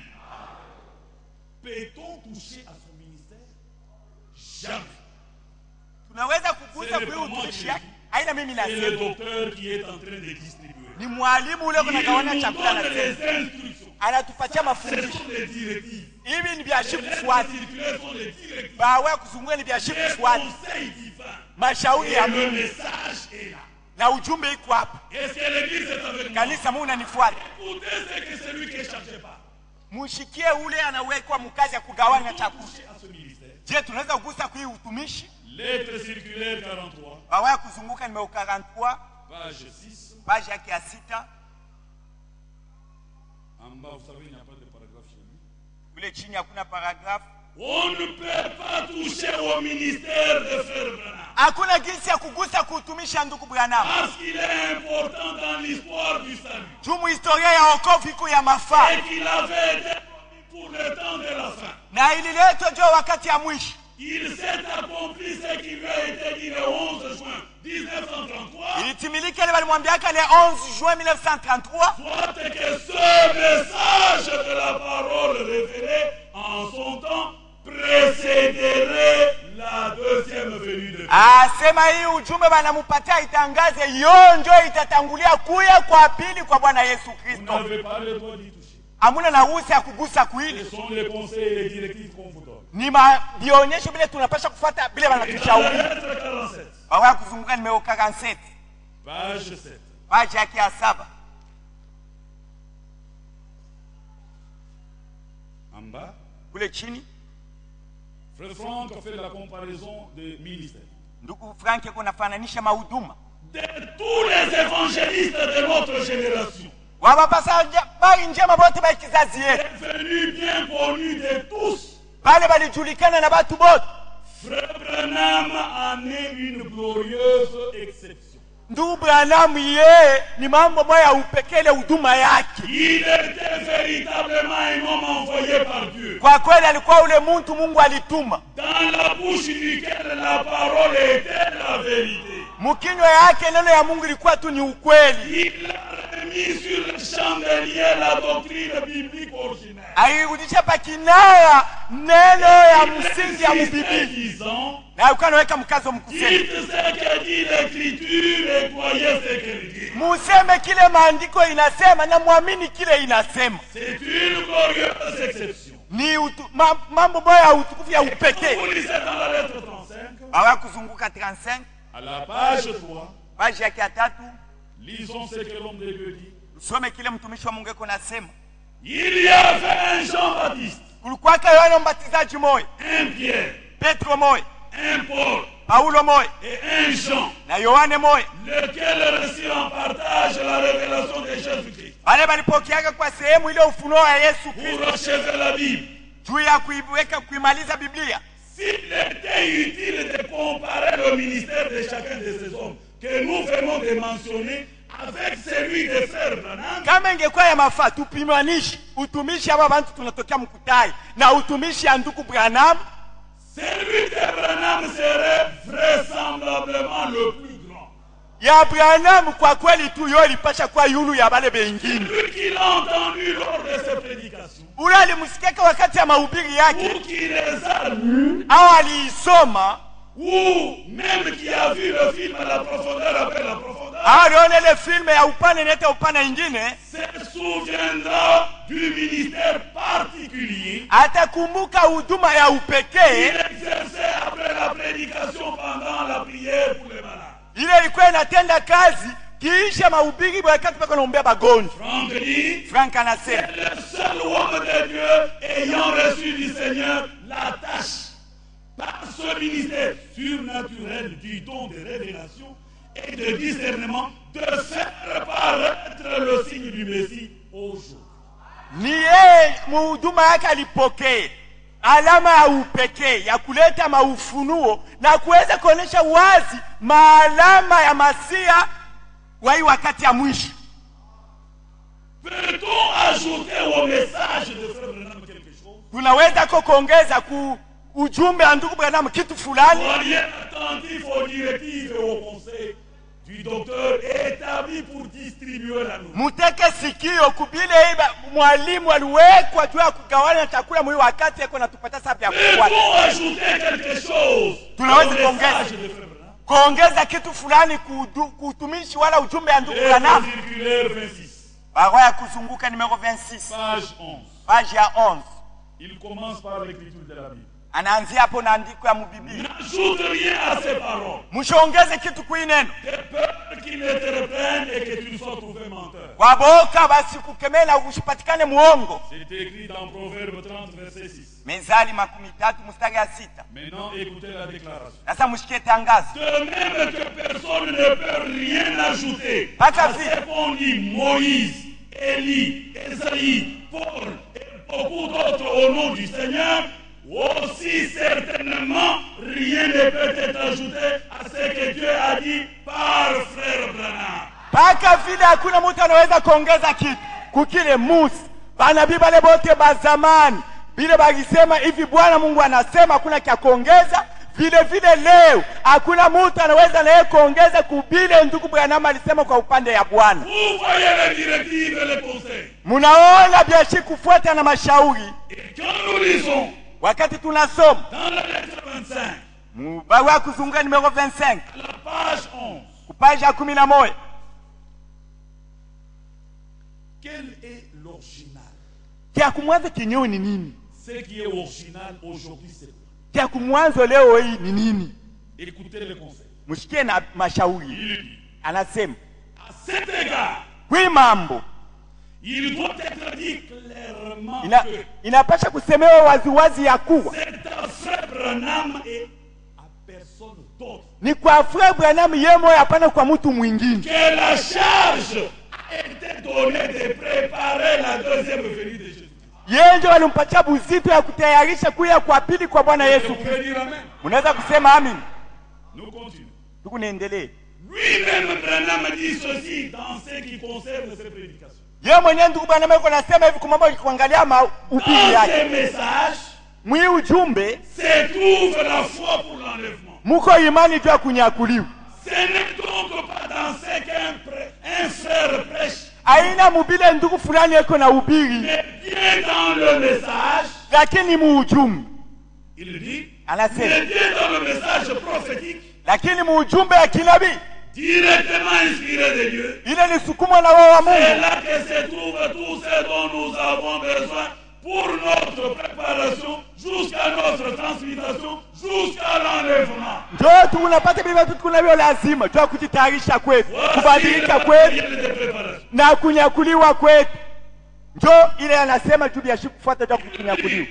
Peut-on toucher à son ministère Jamais. tunaweza kugusa C'est le kui utumishi pamoja. yake aina mimi C'est le nasema docteur qui est en train de distribuer. ni mwalimu ule Il kunagawana nous chakula donne na les sema instructions. anatupatia Ce mafundisho sont des directives. hivi ni vya shi Les kufuata circulaires sont des directives. bawe kuzungua ni vya shi Les kufuata conseils divins. mashauri Et ya le mungu message est là. na ujumbe iko hapa Est-ce que l'église est avec moi kanisa mungu nanifuata Écoutez ce que celui qui est chargé par. mushikie ule anawekwa mkazi ya kugawanya chakula Toucher à ce ministère. je tunaweza kugusa kui utumishi Lettre circulaire 43, bawe kuzunguka nimeo 43 page 6. page yake ya sita En bas, vous savez, il n'y a pas de paragraphe chez lui. kule chini hakuna paragrafu On ne peut pas toucher au ministère de Frère Branham. hakuna jinsi ya kugusa kuutumisha ndugu branham Parce qu'il est important dans l'histoire du salut. juu muhistoria ya okovu iko ya mafaa Et qu'il avait été promis pour le temps de la fin. na ililetwa jo wakati ya mwisho Il s'est accompli ce qui lui a été dit le 11 juin 1933. ilitimilika ile walimwambiaka le 11 juin 1933 Soit que ce message de la parole révélée en son temps précéderait la deuxième venue de Christ. asema hii ujumbe banamupatia itangaze yo njo itatangulia kuya kwa pili kwa bwana yesu Vous kristo n'avez pas le droit d'y toucher. hamuna na ruhusa ya kugusa kuili Ce sont les conseils et les directives qu'on vous donne. ni ma- vionyesho vile tunapasha kufuata vile wanatushauri Lettre 47, wawaya kuzunguka nimeo 47 page 7. paji yake ya saba En bas, kule chini Frère Franck a fait la comparaison des ministères. ndugu frank kunafananisha mahuduma De tous les évangélistes de notre génération, wabapasa bari njema bote ba kizazi yetu devenu bien connu de tous. bale balijulikana na batu bote Frère Branham en est une glorieuse exception. ndugu branamu yeye ni mambo moya ya upekele huduma yake Il était véritablement un homme envoyé par Dieu, kwa kweli alikuwa ule muntu mungu alituma dans la bouche duquel la parole était la vérité. mukinywa yake neno ya mungu ilikuwa tu ni ukweli Il a remis sur le chandelier la doctrine biblique originelle. airudisha pakinara neno ya msingi ya mubibili disant, na alikuwa anaweka mkazo mkusema dites ce que dit l'écriture et croyez ce qu'elle dit. museme kile maandiko inasema na mwamini kile inasema C'est une glorieuse exception. ni utu, ma, mambo moya ya utukufu ya upekee Vous lisez dans la lettre 35, awa kuzunguka 35 à la page 3, paji yake ya tatu lisons ce que l'homme de Dieu dit. usome kile mtumishi wa mungu eko nasema Il y avait un Jean-Baptiste, kulikuwaka yohana mbatizaji moya un Pierre, petro moya un Paul paulo moya et un Jean, na yohane moya lequel reçut en partage la révélation de Jésus-Christ bale balipokeaga kwa sehemu ile ufunuo wa yesu pour kristo achever la Bible. juu ya kuiweka kuimaliza biblia S'il était utile de comparer le ministère de chacun de ces hommes que nous venons de mentionner avec celui de Frère Branham, kama ingekuwa ya mafaa tupimanishe utumishi aba bantu tunatokea mkutai na utumishi ya ndugu branham celui de Branham serait vraisemblablement le plus grand. ya branham kwa kweli tu yo ilipasha kuwa yulu ya bale bengine Lui qui l'a entendu lors de ses prédications, ule alimsikiaka wakati ya mahubiri yake ou qui les a lus, au aliisoma ou même qui a vu le film La profondeur après la profondeur, au aliona ile filme ya upande nete upande ingine se souviendra du ministère particulier atakumbuka huduma ya qu'il upekee exerçait après la prédication pendant la prière pour les malades. ile ilikuwa inatenda kazi kiisha mahubiri wakati pako naombea bagonjwa Franck dit, frank anasema c'est le seul homme de Dieu ayant reçu du Seigneur la tâche par ce ministère surnaturel du don de révélation et de discernement de faire paraître le signe du Messie au jour. ni yeye muhuduma yake alipokea alama ya upekee ya kuleta maufunuo na kuweza kuonyesha wazi maalama ya masia wa hii wakati ya mwisho Peut-on ajouter au message de Frère Branham quelque chose tunaweza ko kuongeza ku ujumbe wa ndugu Branham kitu fulani Soyez attentifs aux directives et aux conseils du docteur établi pour distribuer la nourriture. muteke sikio kubile iba mwalimu aliwekwa juu ya kugawanya chakula mwi wakati eko natupatia sababu ya kufuata Peut-on ajouter quelque chose Tunaweza au kuongeza. message de Frère Branham kuongeza kitu fulani kuudu- kuutumishi wala ujumbe ya ndugu Lettre Branham circulaire 26, barua ya kuzunguka numero 26 page 11. page ya 11 Il commence par l'écriture de la Bible. anaanzia hapo na andiko ya mubiblia N'ajoute rien à ces paroles, mshongeze kitu kui neno de peur qu'il ne te reprenne et que tu sois trouvé menteur. waboka basikukemee na ushipatikane muongo C'est écrit dans Proverbe 30, verset 6. mezali makumi tatu mstari ya sita Maintenant, écoutez la déclaration. sasa mshikie tangazo De même que personne ne peut rien ajouter Pas qu'à à faire. ce qu'ont dit Moïse, Élie, Esaïe, Paul et beaucoup d'autres au nom du Seigneur, aussi certainement rien ne peut être ajouté à ce que Dieu a dit par frère Branham. mpaka vile hakuna mtu anaweza kuongeza kitu kukile musi banabii bale bote ba zamani vile balisema hivi bwana mungu anasema hakuna kya kuongeza vile vile leo hakuna mtu anaweza naye kuongeza kubile ndugu branham alisema kwa upande ya bwana Vous voyez les directives et les conseils. munaona biashi kufuata na mashauri Et quand nous lisons wakati tunasoma dans la lettre 25, mu barua ya kuzunguka numero 25 la page 11, kupaji ya kumi na moja quel est l'original kya kumwanzo kinyewe ni nini Ce qui est original aujourd'hui, c'est quoi kya kumwanzo leo hii ni nini Écoutez les conseils. mshikie na mashauri Il dit, anasema à cet égard, kwi mambo il doit être dit clairement ina, que inapasha kusemewa waziwazi ya kuwa c'est à frère Branham et à personne d'autre ni kwa Frere Branham yeye moyo, hapana kwa mtu mwingine. que la charge a été donné de préparer la deuxième venue de Jésus. yeye ndio walimpatia buzito ya kutayarisha kuya kwa pili kwa bwana Vous yesu pouvez dire Amen. mnaweza kusema amin Nous continuons. tuku niendelee Lui-même, Branham dit ceci dans ce qui concerne ses prédications. yeye mwenyewe ndugu bwana meko nasema hivi kumambo kuangalia mahubiri Dans yake ces messages mwii ujumbe se trouve la foi pour l'enlèvement. muko imani juu ya kunyakuliwa Ce n'est donc pas dans ce qu'un prê- un frère prêche, aina mubile ndugu fulani eko na ubiri mais bien dans le message, lakini muujumbe il dit, anasema mais bien dans le message prophétique, lakini muujumbe ya kinabii directement inspiré de Dieu. ile ni sukumwa na roho wa C'est mungu là que se trouve tout ce dont nous avons besoin pour notre préparation, jusqu'à notre transmutation, jusqu'à l'enlèvement. njoo tu unapata vile vitu tunavyo lazima juu ya kujitayarisha kwetu Voici le kubadilika kwetu matériel de préparation. na kunyakuliwa kwetu njoo ile anasema juu ya siku kufuata juu ya kunyakuliwa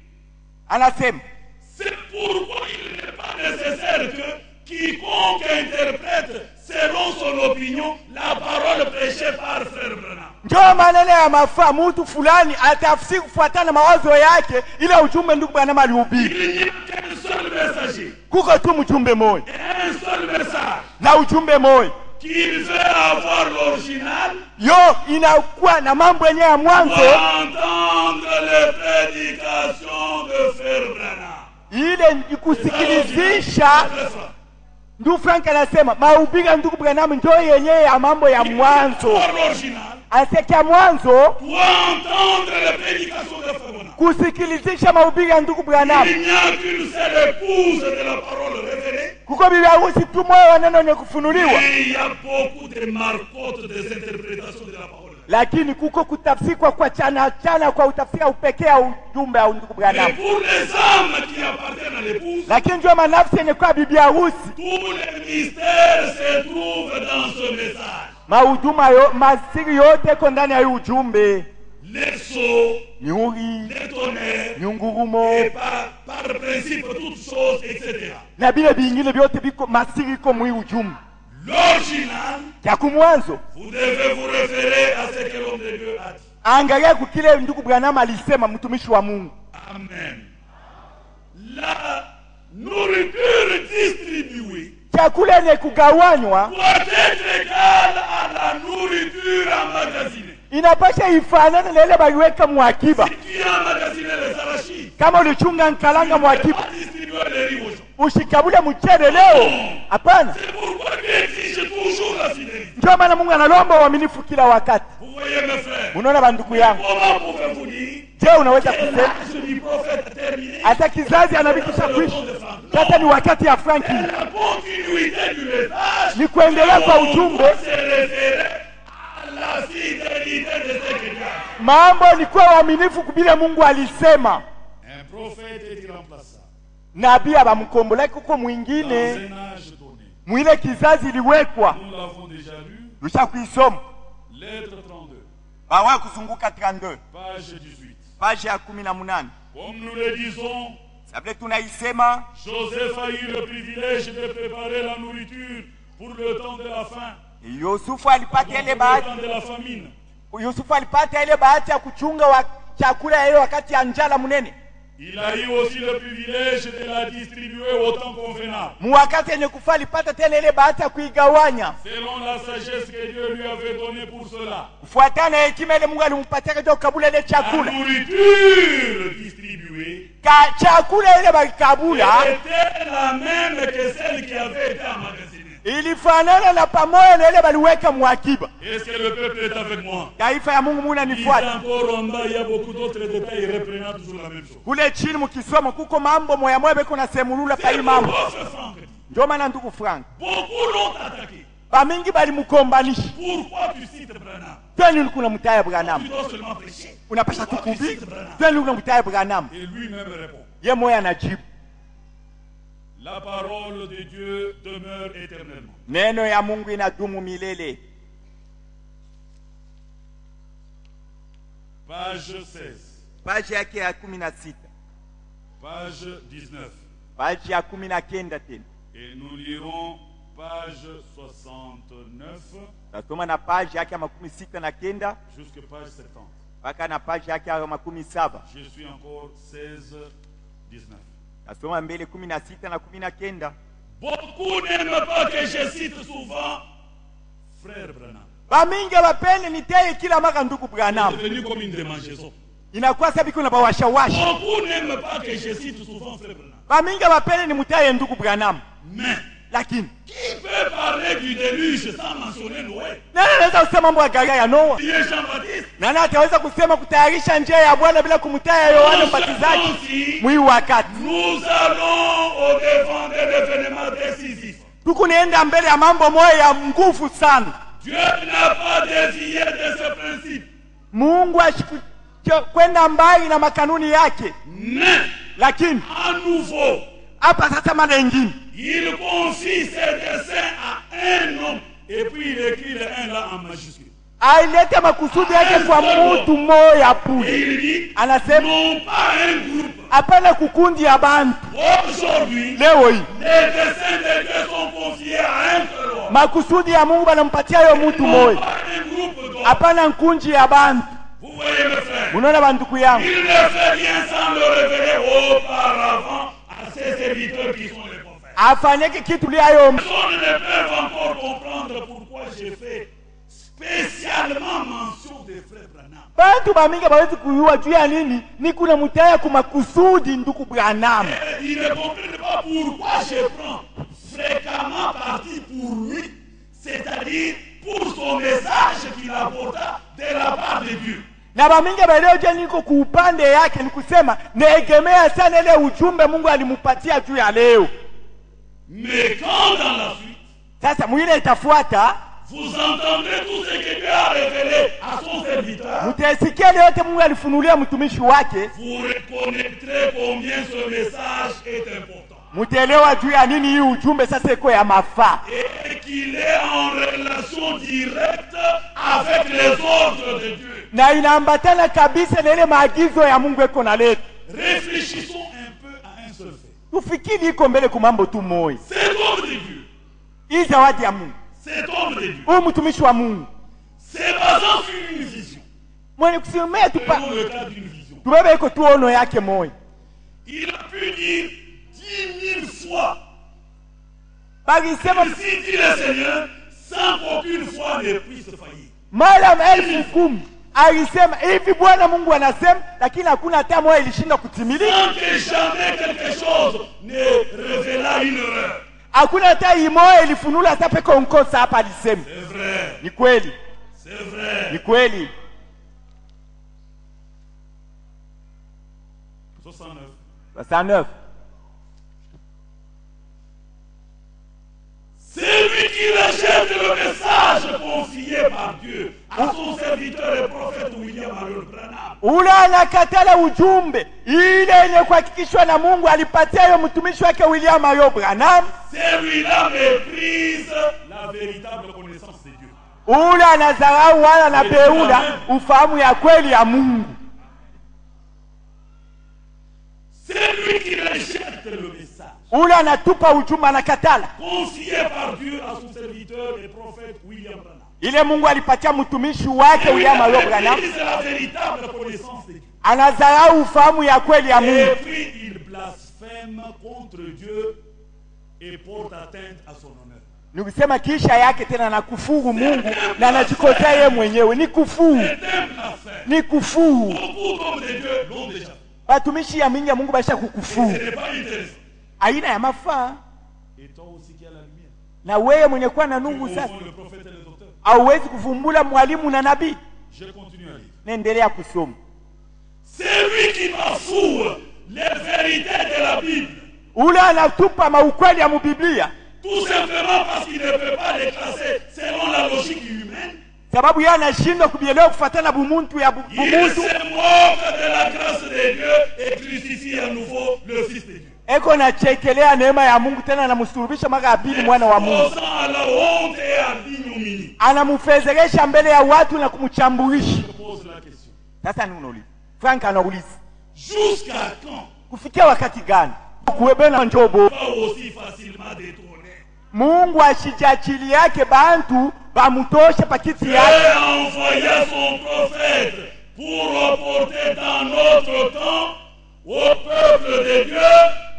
anasema C'est pourquoi il n'est pas nécessaire que quiconque interprète selon son opinion la parole prêchée par Frère Branham. njoo maneno ya mafaa mtu fulani atafsiri kufuatana na mawazo yake ile ujumbe ndugu bwana alihubiri Il n'y a qu'un seul messager, kuko tu mjumbe moja un seul message. na ujumbe moja Qu'il veut avoir l'original yo inakuwa na mambo yenyewe ya mwanzo pour entendre les prédications de Frère Branham. ile ni kusikilizisha Très fort. ndugu frank anasema mahubiri ya ndugu branham njoo yenyewe ya mambo ya mwanzo Pour l'original, anasikia mwanzo pour entendre les prédications de Frère Branham. kusikilizisha mahubiri ya ndugu branham Il n'y a qu'une seule épouse de la parole révélée. kuko bibi harusi tu moyo wa neno lenye kufunuliwa Mais il y a beaucoup de marcottes des interprétations de la parole. lakini kuko kutafsirwa kwa chana chana kwa utafsiri wa upekee wa ujumbe wa ndugu Mais branham pour les âmes qui appartiennent à l'épouse, lakini njoo manafsi yenye kuwa bibi harusi tous les mystères se trouvent dans ce message. mahuduma yo, masiri yote iko ndani ya hii ujumbe Les sauts, miuri les tonnerres, miungurumo et par, par principe toutes choses, etc. na vile vingine vyote viko masiri iko mwii ujumbe L'original, ya kumwanzo vous devez vous référer à ce que l'homme de Dieu a dit. angalia kukile ndugu branham alisema mtumishi wa mungu Amen. La nourriture distribuée chakula yenye kugawanywa doit être égale à la nourriture emmagasinée. inapasha ifanane na ile baliweka mwakiba Si tu as emmagasiné les arachides, kama ulichunga nkalanga tu mwakiba vas distribuer les riz aux gens. ushikabule mchele leo hapana C'est pourquoi Dieu exige toujours la fidélité. ndio maana mungu analomba uaminifu kila wakati Vous voyez mes frères, unaona bandugu yangu comment pouvez-vous dire je unaweza que kusema l'âge du prophète est terminé hata kizazi anabikisha kuishi sasa ni wakati ya franki La continuité du message ni kuendelea kwa ujumbe se référer à la fidélité de ce que Dieu a dit. mambo ni kuwa waaminifu kubile mungu alisema Un prophète est irremplaçable nabii abamkombolaki kuko dans mwingine un âge donné. mwile kizazi iliwekwa Nous l'avons déjà lu, lusha kuisoma lettre 32, bawa kuzunguka 32 page 18. paji ya kumi na munane Comme nous le disons, sabile tunaisema Joseph a eu le privilège de préparer la nourriture pour le temps de la faim, yusufu alipata pour ile le bahati temps de la famine. yusufu alipata ile bahati ya kuchunga wa chakula ya ile wakati ya njala munene Il a eu aussi le privilège de la distribuer au temps convenable, mu wakati yenye kufa alipata tena ile bahati ya kuigawanya selon la sagesse que Dieu lui avait donnée pour cela. kufuatana na hekima ile mungu alimpatia katika kukabula ile La chakula nourriture distribuée ka chakula ile balikabula était la même que celle qui avait été emmagasinée. ilifanana na pamoja na ile baliweka mwakiba Est-ce que le peuple est avec moi taifa ya mungu muna Lisez nifuata encore en bas, il y a beaucoup d'autres détails reprenant toujours la même chose. kule chini mukisoma kuko mambo moya moya beko nasemulula pa hii C'est mambo pourquoi ce Franck dit. ndio maana ndugu frank Beaucoup l'ont attaqué. bamingi balimukombanisha Pourquoi tu cites Branham twani kuna mutaya Tu branam dois seulement prêcher. unapasha Pourquoi tu tukubi cites Branham twani kuna mutaya branam Et lui-même répond. ye moya anajibu La parole de Dieu demeure éternellement. neno ya mungu inadumu milele Page 16, paji yake ya kumi na sita page 19. paji ya kumi na kenda tena Et nous lirons page page 69 tasoma na page yake ya makumi sita na kenda jusqu'à page 70. mpaka na page yake ya makumi saba Je suis encore 16, 19. tasoma mbele kumi na sita na kumi na kenda Beaucoup n'aiment pas que je cite souvent Frère Branham. bamingi bapende niteye kila mara ndugu C'est Branham devenu comme une démangeaison. inakuwa sabi kuna bawashawasha Beaucoup n'aiment pas que je cite souvent Frère Branham. bamingi bapende nimutaye ndugu Branham Mais lakini qui peut parler du déluge sans mentionner Noé nani anaweza kusema mambo ya gharia ya Noa Qui est Jean-Baptiste nani ataweza kusema kutayarisha njia ya Bwana bila kumtaya Yohana Mbatizaji mwii wakati Nous allons au devant de l'événement décisif. tuku nienda mbele ya mambo moya ya nguvu sana Dieu n'a pas dévié de ce principe. Mungu ashiku- kwenda mbali na makanuni yake Mais, lakini à nouveau, hapa sasa mara ingine il confie ses desseins à un homme. Et puis il écrit le 1 là en majuscule. ailete makusudi yake kwa mutu moya Et bure il dit, anasema non pas un groupe. hapana kukundi ya bantu Aujourd'hui, leo hii les desseins de Dieu sont confiés à un seul homme. makusudi ya mungu banampatia yo mutu Non moya pas un groupe d'hommes. hapana nkunji ya bantu Vous voyez mes frères. unaona banduku yangu Il ne fait rien sans le révéler auparavant à ses serviteurs qui sont les prophètes. afanyeke kitu liayo Personne ne peut encore comprendre pourquoi j'ai fait spécialement mention des frères Branham. bantu bamingi bawezi kuyua juu ya nini ni kuna mutaya kumakusudi nduku Branham Et ils ne comprennent pas pourquoi je prends fréquemment parti pour lui, c'est-à-dire pour son message qu'il apporta de la part de Dieu. na bamingi balioje niko kuupande yake ni kusema naegemea sana ile ujumbe mungu alimupatia juu ya leo Mais quand dans la suite, sasa mwile itafuata vous entendrez tout ce que Dieu a révélé à son serviteur, mutaisikia ile yote mungu alifunulia mtumishi wake vous reconnaîtrez combien ce message est important. mutaelewa juu ya nini hii ujumbe sasa iko ya mafaa Et qu'il est en relation directe avec les ordres de Dieu. na inaambatana kabisa na ile maagizo ya mungu eko na letu Réfléchissons un peu à un seul fait. tufikiri iko mbele ku mambo tu moya Cet homme de Dieu, hii zawadi ya mungu cet homme de Dieu, huyu mtumishi wa mungu c'est basant sur une vision. mwenye kusimamia tupa Prenons le cas d'une vision. tubebe iko tu ono yake moya Il a pu dire dix mille fois, balisema ainsi dit le Seigneur, sans qu'aucune fois ne puisse faillir. mara elfu kumi alisema hivi bwana mungu anasema lakini hakuna hata moja ilishinda kutimilika Sans que jamais quelque chose ne révéla une erreur. hakuna hata imoja ilifunula hata peke onkosa hapa alisema C'est vrai, ni kweli c'est vrai. ni kweli 69. 69 C'est lui qui rejette le message confié par Dieu à son serviteur et prophète William Marion Branham. ule anakatala ujumbe ile yenye kuhakikishwa na mungu alipatia yo mtumishi wake william ayo branham Celui-là méprise la véritable connaissance de Dieu. ule anadharau wala anabeula ufahamu ya kweli ya mungu C'est lui qui rejette le message ule anatupa ujumbe anakatala confié par Dieu à son serviteur et prophète William Branham. ile mungu alipatia mtumishi wake william ayo branham méprise la véritable connaissance de Dieu. anadharau ufahamu ya kweli ya Et mungu puis il blasphème contre Dieu et porte atteinte à son honneur. ni kusema kisha yake tena na kufuru mungu na anajikosea yeye mwenyewe ni kufuru C'est un blasphème. ni kufuru Beaucoup d'hommes de Dieu l'ont déjà fait. batumishi ya mingi ya mungu baisha Ce kukufuru n'est pas intéressant. aina ya mafaa Et toi aussi qui as la lumière. na wewe mwenye kuwa na Tu nungu sasa confonds le prophète et les auteurs. hauwezi kuvumbula mwalimu na nabii Je continue à lire. naendelea kusoma C'est lui qui bafoue les vérités de la Bible. ule anatupa maukweli ya mubiblia Tout simplement parce qu'il ne peut pas les classer selon la logique humaine. sababu yeye anashindwa kubielewa kufatana bumuntu ya bu- Il bumuntu se moque de la grâce de Dieu et crucifie à nouveau le Fils de Dieu. eko nachekelea neema ya mungu tena anamsulubisha mara ya pili mwana wa mungu Posant à la honte et à l'ignominie. anamfezeresha mbele ya watu na kumchambulisha Je pose la question. sasa ni unauliza frank anauliza Jusqu'à quand kufikia wakati gani kuwebena njobo pas aussi facilement détourné mungu ashijakili yake bantu bamutoshe pakiti Dieu yake a envoyé son prophète pour reporter dans notre temps au peuple de Dieu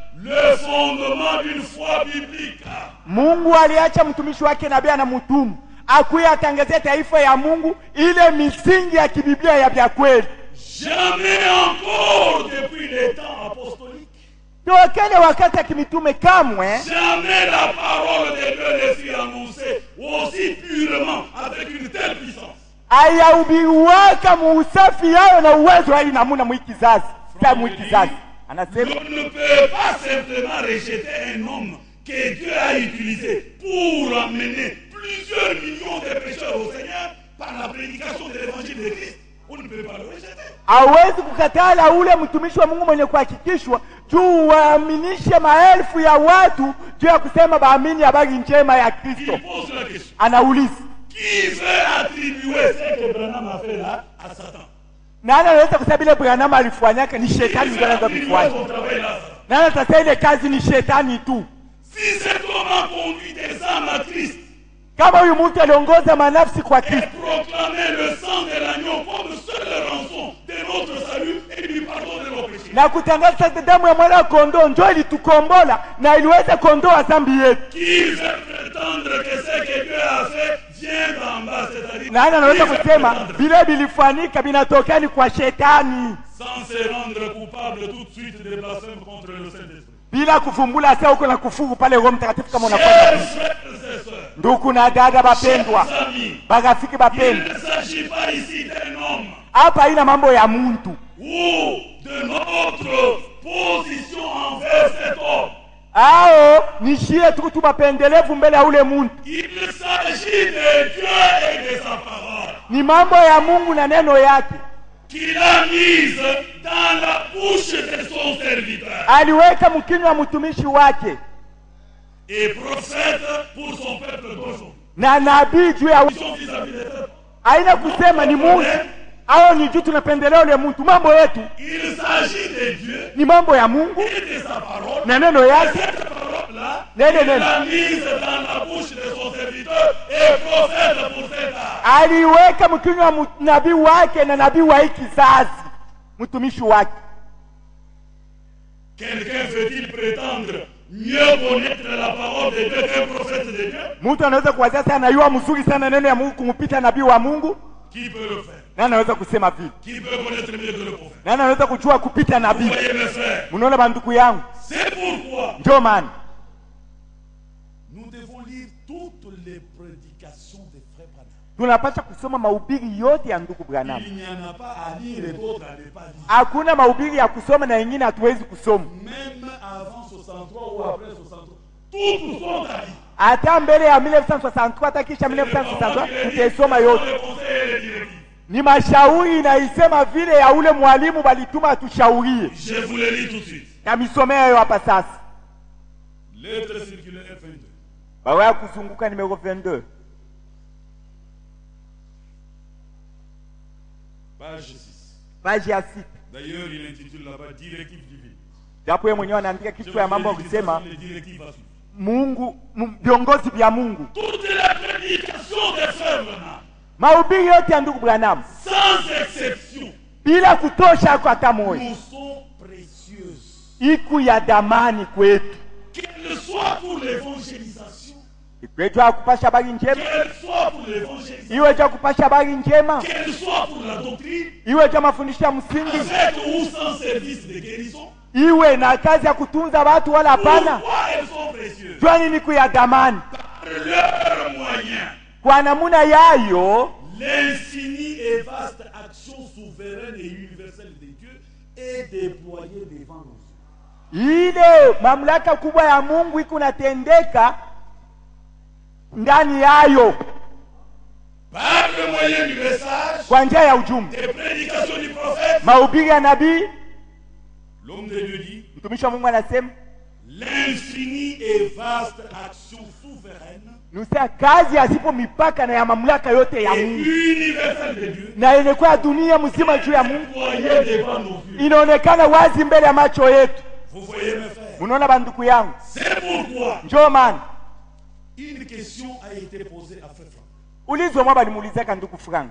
le fondement d'une foi biblique. mungu aliacha mtumishi wake nabii anamutumu akuye atangazia taifa ya mungu ile misingi ya kibiblia ya vya kweli Jamais encore depuis les temps apostoliques, tokele wakati ya kimitume kamwe jamais la parole de Dieu ne fut annoncée aussi purement avec une telle puissance. ayahubiriwaka muusafi yayo na uwezo wa hii namuna mwii kizazi sa mwii kizazi anasema On ne peut pas simplement rejeter un homme que Dieu a utilisé pour amener plusieurs millions de pécheurs au Seigneur par la prédication de l'évangile de Christ. On ne peut pas le rejeter. hawezi kukatala ule mtumishi wa mungu mwenye kuhakikishwa juu waaminishe maelfu ya watu juu ya kusema baamini habari njema ya Il kristo pose la question. anauliza Qui veut attribuer ce que Branham a fait là à Satan nani anaweza kusema ile branham alifanyaka ni Qui shetani ndio veut anaweza attribuer kufanya son travail là à Satan nani atasema ile kazi ni shetani tu Si cet homme a conduit des âmes à Christ kama huyu mtu aliongoza manafsi kwa et kristo proclamé le sang de l'agneau comme seule rançon de notre salut et du pardon de nos péchés, na kutangaza sasa damu ya mwana wa kondoo njo ilitukombola na iliweza kondoa dhambi yetu qui veut prétendre que ce que Dieu a fait vient d'en bas, c'est-à-dire nani anaweza qui veut kusema prétendre vile vilifanyika vinatokani kwa shetani sans se rendre coupable tout de suite des blasphèmes contre le Saint-Esprit. bila kuvumbula sa uko na kufuru pale roho mtakatifu kama unafanya Chers frères et sœurs, ndugu na dada bapendwa chers amis, barafiki il bapendwa ne s'agit pas ici d'un homme hapa haina mambo ya muntu ou de notre position envers cet homme. ao nishie tu tu mapendelevu mbele ya ule muntu Il s'agit de Dieu et de sa parole ni mambo ya mungu na neno yake qu'il a mise dans la bouche de son serviteur aliweka mkinywa wa mtumishi wake et prophète pour son peuple d'aujourd'hui. na nabii juu ya Ils sont vis-à-vis des peuples. haina kusema ni muntu au ni juu tunapendelea ule muntu mambo yetu Il s'agit de Dieu ni mambo ya mungu et de sa parole. na neno yake Cette parole-là, Nene, il nene. l'a mise dans la bouche de son serviteur et prophète pour cet âge. aliweka mkinywa wa mu- nabii wake na nabii wa hii kizazi mtumishi wake Quelqu'un veut-il prétendre mieux connaître la parole de Dieu qu'un prophète de Dieu mtu anaweza kuwazia sana anayua mzuri sana neno ya mungu kumpita nabii wa mungu Qui peut le faire na anaweza kusema vile Qui peut connaître mieux que le prophète na anaweza kujua kupita Vous nabii voyez mes frères, mnaona banduku yangu c'est pourquoi ndio maana nous devons lire toutes les prédications des frères Branham. tunapasha kusoma mahubiri yote ya ndugu Branham. Il n'y en a pas à lire et d'autres à ne pas lire. Hakuna mahubiri ya kusoma na yengine hatuwezi kusoma, Même avant 63 ou après 63, toutes sont à lire. hata mbele ya 1963 hata kisha 1963 tutaisoma yote. Le conseil et les directives. Ni mashauri inaisema vile ya ule mwalimu balituma atushaurie, Je vous le lis tout de suite. tamisomea hayo hapa sasa. Lettre circulaire F22. Barua ya kuzunguka numero 22 Page 6. page ya sita. D'ailleurs, il intitule là-bas Directive divine. Japo yeye mwenyewe anaandika Je kichwa ya vous mambo ya ai dit kusema les directives à suivre. Mungu, mu- viongozi vya Mungu, Toutes les prédications des frères Branham, mahubiri yote ya ndugu Branham sans exception, bila kutosha ako hata moja, nous sont précieuses. iku ya damani kwetu, Qu'elles soient pour l'évangélisation, ikwetu ya kupasha habari njema, qu'elles soient pour l'évangélisation, iwe cha kupasha habari njema, qu'elles soient pour la doctrine, iwe cha mafundisho ya msingi, avec ou sans service de guérison, iwe na kazi ya kutunza watu wala hapana. pourquoi elles sont précieuses Jwani ni ya damani Par leurs moyens, kwa namuna yayo l'infinie et vaste action souveraine et universelle de Dieu est déployée devant nous. ile mamlaka kubwa ya Mungu iko natendeka ndani yayo Par le moyen du message, kwa njia ya ujumbe, des prédications du prophète, mahubiri ya nabii. l'homme de Dieu dit Mtumishi wa Mungu anasema l'infinie et vaste action souveraine nusa kazi yasipo mipaka na ya mamlaka yote ya et Mungu universelle de Dieu na yenye kwa dunia mzima juu ya Mungu déployée devant nos yeux. inaonekana wazi mbele ya macho yetu. Vous voyez mes frères, Munaona banduku yangu, c'est pourquoi njoo maana Une question a été posée à Frère Franck. ulizo mwa balimuulizaka ndugu frank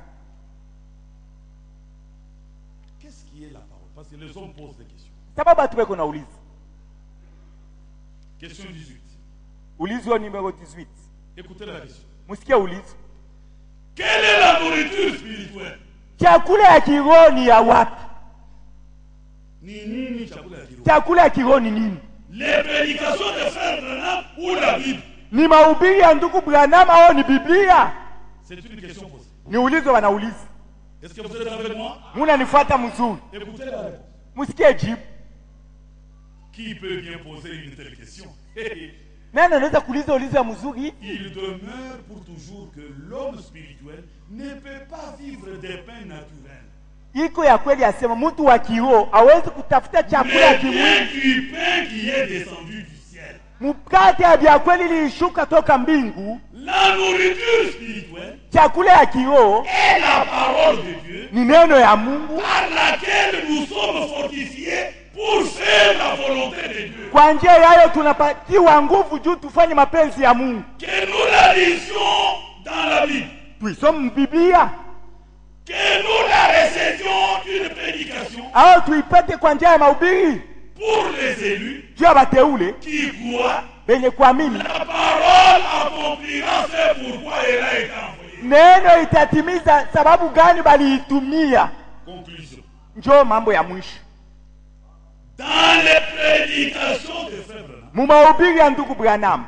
Qu'est-ce qui est la parole Parce que les hommes posent des questions. sababu hatu beko na ulizo Question 18. ulizo numero 18 Écoutez la question. musikie ulizo Quelle est la nourriture spirituelle chakula ya kiroho ni ya wapi Ni nini chakula ya kiroho chakula ya kiroho ni nini Les prédications de Frère Branham ou la Bible ni mahubiri ya ndugu branham au ni biblia C'est une question posée. ni ulizo wanauliza Est-ce que vous êtes avec moi munanifuata mzuri Écoutez la réponse. musikie jibu Qui peut bien poser une telle question nani anaweza kuuliza ulizo ya mzuri Il demeure pour toujours que l'homme spirituel ne peut pas vivre des pains naturels. iko ya kweli asema mtu wa kiroho hawezi kutafuta chakula ya Mais kimwili bien du pain qui est descendu du ciel. mkate ya vya kweli lilishuka toka mbingu La nourriture spirituelle chakula ya kiroho est la parole de Dieu ni neno ya mungu par laquelle nous sommes fortifiés pour faire la volonté de Dieu. kwa njia yayo tunapatiwa nguvu juu tufanye mapenzi ya mungu Que nous la lisions dans la Bible. tuisome biblia Que nous la récédions d'une prédication au tuipate kwa njia ya mahubiri pour les élus juu ya bateule qui croient benye kuamini la parole accomplira ce pourquoi elle a été envoyée. neno itatimiza sababu gani baliitumia Conclusion. njoo mambo ya mwisho Dans les prédications de Frère Branham, mu mahubiri ya ndugu branham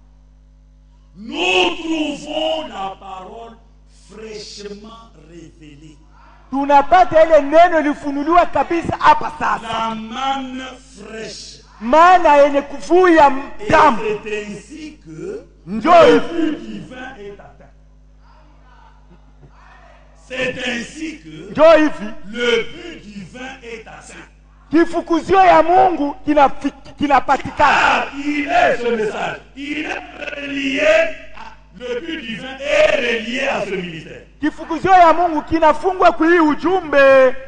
nous trouvons la parole fraîchement révélée. tunapata ile neno ilifunuliwa kabisa hapa sasa La manne fraîche. maana yenye kuvuya Et damu c'est ainsi que njoo le hivi but divin est atteint. C'est ainsi que njoo hivi le but divin est atteint. kifukuzio ya mungu kinafi- kinapatikana Ah, il est ce message. Il est relié. à- le but divin est relié à ce ministère. kifukuzio ya mungu kinafungwa kwa hii ujumbe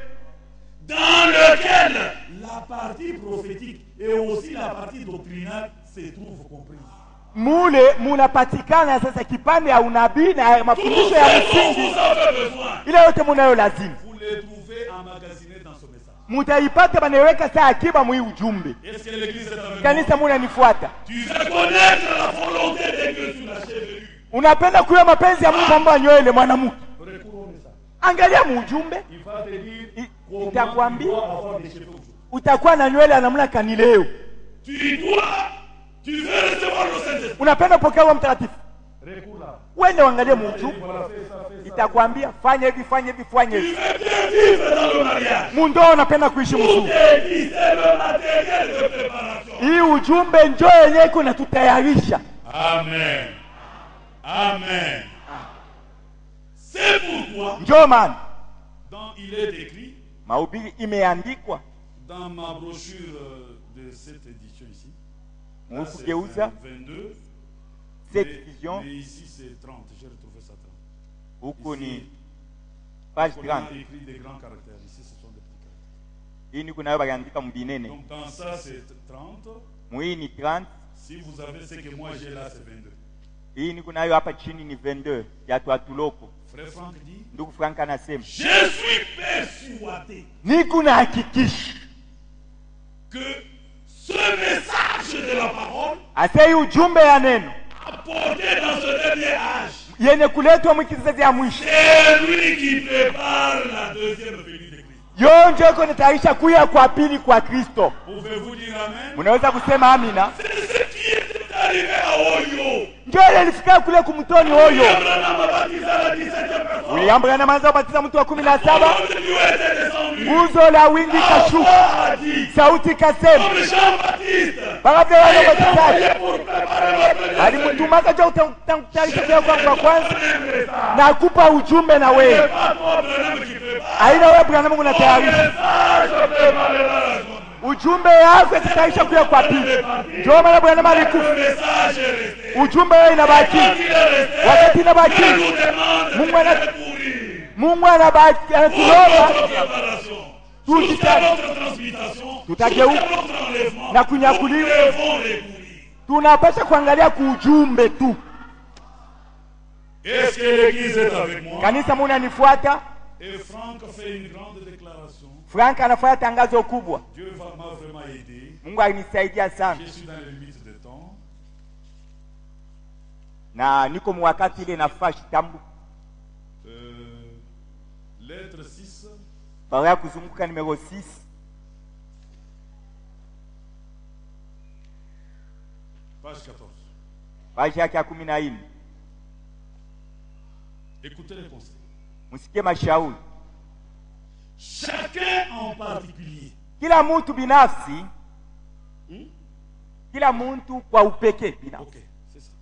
Dans lequel la partie prophétique et aussi la partie doctrinale se trouvent comprises. mule munapatikana sasa kipande ya unabii na Tout mafundisho ya ce dont msingi vous avez besoin, ile yote munayo lazima vous les trouvez emmagasinés dans ce message. mutaipata banaiweka saa akiba mwii ujumbe Est-ce que l'église est avec moi kanisa munanifuata Tu veux connaître la volonté de Dieu sur la chevelure. unapenda kuya mapenzi ya mungu ambayo nywele mwanamke Recours au message. angalia muujumbe Il va te dire I- comment tu itakwambia dois avoir des cheveux aujourd'hui. utakuwa na nywele ya namna kani leo Tu dois, tu veux recevoir le Saint-Esprit. unapenda pokea Roho mtakatifu Recours là. wende uangalie muujumbe Voilà, fais ça, fais ça. itakwambia fanya hivi fanya hivi fanya Tu hivi veux bien vivre dans le mariage. mundoa unapenda kuishi Tout mzuri est dit, c'est le matériel de préparation. hii ujumbe njoo yenyewe iko natutayarisha Amen. Amen. C'est pourquoi, njoo maana dans, il est écrit, mahubiri imeandikwa dans ma brochure euh, de cette édition ici, là, muhusu c'est geuza 22, cette mais, vision mais ici c'est 30, j'ai retrouvé ça 30. huku ni Ici, page on a 30 écrit des grands caractères, ici ce sont des petits caractères. hii niko nayo baliandika mbinene Donc dans ça c'est 30, mwii ni 30 si vous avez ce que moi j'ai là c'est 22. hii niko nayo hapa chini ni 22 ya twatuloko Frère Franck dit, ndugu frank anasema je suis persuadé niko na hakikisha que ce message de la parole asa hii ujumbe ya neno apporté dans ce dernier âge, yenye kuletwa mwikizazi ya mwisho c'est lui qui prépare la deuxième venue de Christ. yonjo iko natayarisha kuya kwa pili kwa kristo Pouvez-vous dire Amen munaweza kusema amina C'est ce qui est arrivé à Oyo. njo ile ilifika kule kumtoni hoyo Abraham a baptisé la 17e personne. william branham anza kubatiza mtu wa kumi na saba L'homme de Dieu était descendu. nguzo la wingi kashuka François a dit, sauti kasema comme Jean-Baptiste, bakavya wale a été wabatizaji envoyé pour préparer la première alimtumaka jo kutayarisha kuya kwangu kwa kwanza message. na kupa ujumbe na C'est wewe pas toi, Abraham, qui prépare. aina wewe branham Le unatayarisha message préparera la journée. ujumbe yako itatayarisha kuya kwa pili ndio maana branham Le alikufa message est resté. ujumbe wewe inabaki Quand il est resté, wakati inabaki Dieu nous demande Mungu de ana- courir. mungu anabaki Pour anatuomba notre préparation. Tout Jusqu'à dit- notre transmutation. Tutageuka Jusqu'à notre enlèvement. na kunyakuliwa. Nous devons recourir. tunapasha kuangalia kuujumbe tu Est-ce que l'Église est avec moi kanisa munanifuata Et Franck fait une grande déclaration. frank anafanya tangazo kubwa Dieu va- m'a vraiment aidé. mungu alinisaidia sana Je suis dans les limites de temps. na niko mwakati ile nafaa kitambo Euh, lettre 6, barua ya kuzunguka numero 6 page 14. page yake ya kumi na nne Écoutez les conseils. msikie mashauri Chacun en particulier. kila mtu binafsi kila mtu kwa upekee binafsi Ok, c'est ça.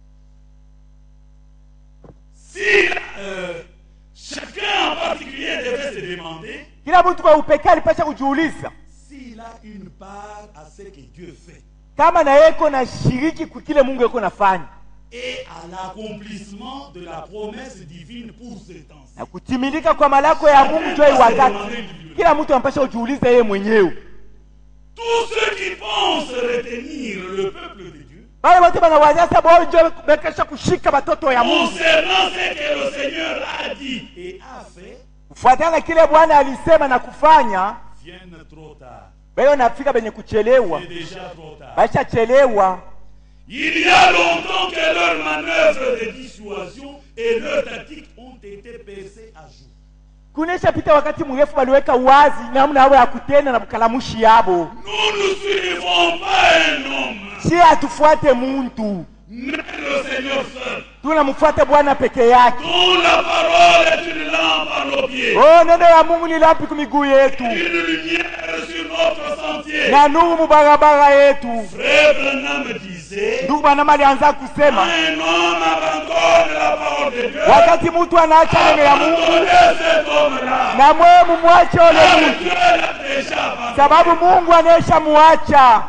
Si euh, chacun en particulier devait se demander kila mtu kwa upekee alipasha kujiuliza s'il a une part à ce que Dieu fait kama na yeko na shiriki kwa kile mungu yeko nafanya et à l'accomplissement de la promesse divine pour ce temps. na kutimilika kwa malako ya mungu joi wakati kila mtu anapasha kujiuliza yeye mwenyewe Tous ceux qui pensent retenir le peuple de Dieu bale wote banawazia sa bonjo bekesha kushika batoto ya mungu concernant ce que le Seigneur a dit et a fait kufuatana na kile bwana alisema na kufanya viennent trop tard. bayo nafika benye kuchelewa C'est déjà trop tard. bashachelewa Il y a longtemps que leurs manœuvres de dissuasion et leurs tactiques ont été percées à jour. kunesha pita wakati mrefu baliweka wazi namna yao ya kutenda na bukalamushi yabo Nous ne suivons pas un homme, si hatufuate muntu mais le Seigneur seul, tunamfuate bwana peke yake dont la parole est une lampe à nos pieds, oh neno ya mungu ni lampi ku miguu yetu une lumière sur notre sentier. na nuru mu barabara yetu Frère Branham disait, ndugu bwanama alianza kusema un homme abandonne la parole de Dieu. wakati mtu anaacha neno ya mungu Abandonnez cet homme-là. na mweye mumwache ule Car mtu Dieu l'a déjà abandonné. sababu mungu anaesha muacha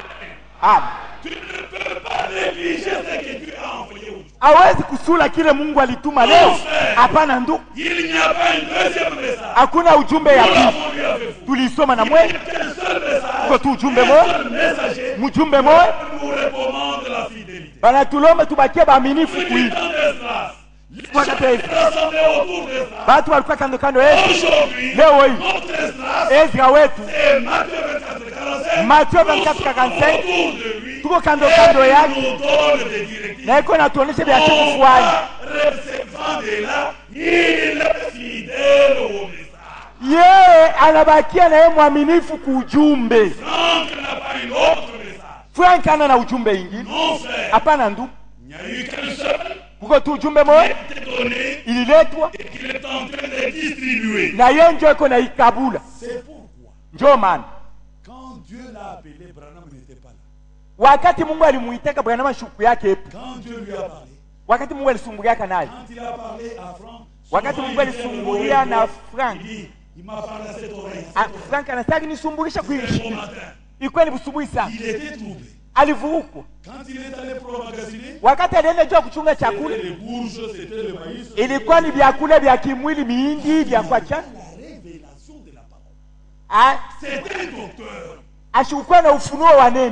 Amen. Tu ne peux pas négliger ce que Dieu a envoyé aujourd'hui. hawezi kusula kile mungu alituma leo hapana ndugu Il n'y a pas un deuxième message. hakuna ujumbe ya Nous pili l'avons lu avec vous. tulisoma na Il mwe n'y a qu'un seul message. uko tu ujumbe Un moya seul messager mjumbe moya nous recommande la fidélité. banatulomba tubakie baaminifu Depuis kuivi tant d'espace, les Voilà, gens Dave. étaient rassemblés autour de ça. batu walikuwa kando kando yetu Aujourd'hui, leo hii notre espace ezra wetu est Matthieu 24, 45. Matthieu 24, 45. Autour de lui. tuko kando kando Et yake nous donne des directives. na iko natuonyesha vya cha kufanya Recevant de là, il est fidèle au message. yeye anabakia na yeye mwaminifu kuujumbe Franck n'a pas une autre message. frank ana na ujumbe ingine Non, frère. hapana ndugu Il n'y a eu qu'un seul kuko tu ujumbe qui moya a été donné ililetwa et qu'il est en train de distribuer. na ye njo iko na ikabula C'est pourquoi, njo maana quand Dieu l'a appelé, Branham n'était pas là. wakati mungu alimuitaka branama shuku yake epo Quand Dieu lui a parlé, wakati mungu alisumbuliaka naye quand il a parlé à Franck, Wakati souvent Mungu il vient alisumbulia me na voir, Frank. Il dit, il m'a parlé à cette oreille. Ah, frank anasaki nisumbulisha Au kuishi matin, ilikuwa ni busubuhi sana il était troublé. alivurukwa Quand il est allé pour magasiner, wakati alienda juu ya kuchunga chakula c'était les bourges, c'était le maïs. ilikuwa ni vyakula vya kimwili miindi vya kwacha la révélation de la parole. Ah, C'était un docteur. ashikukuwa na ufunuo wa neno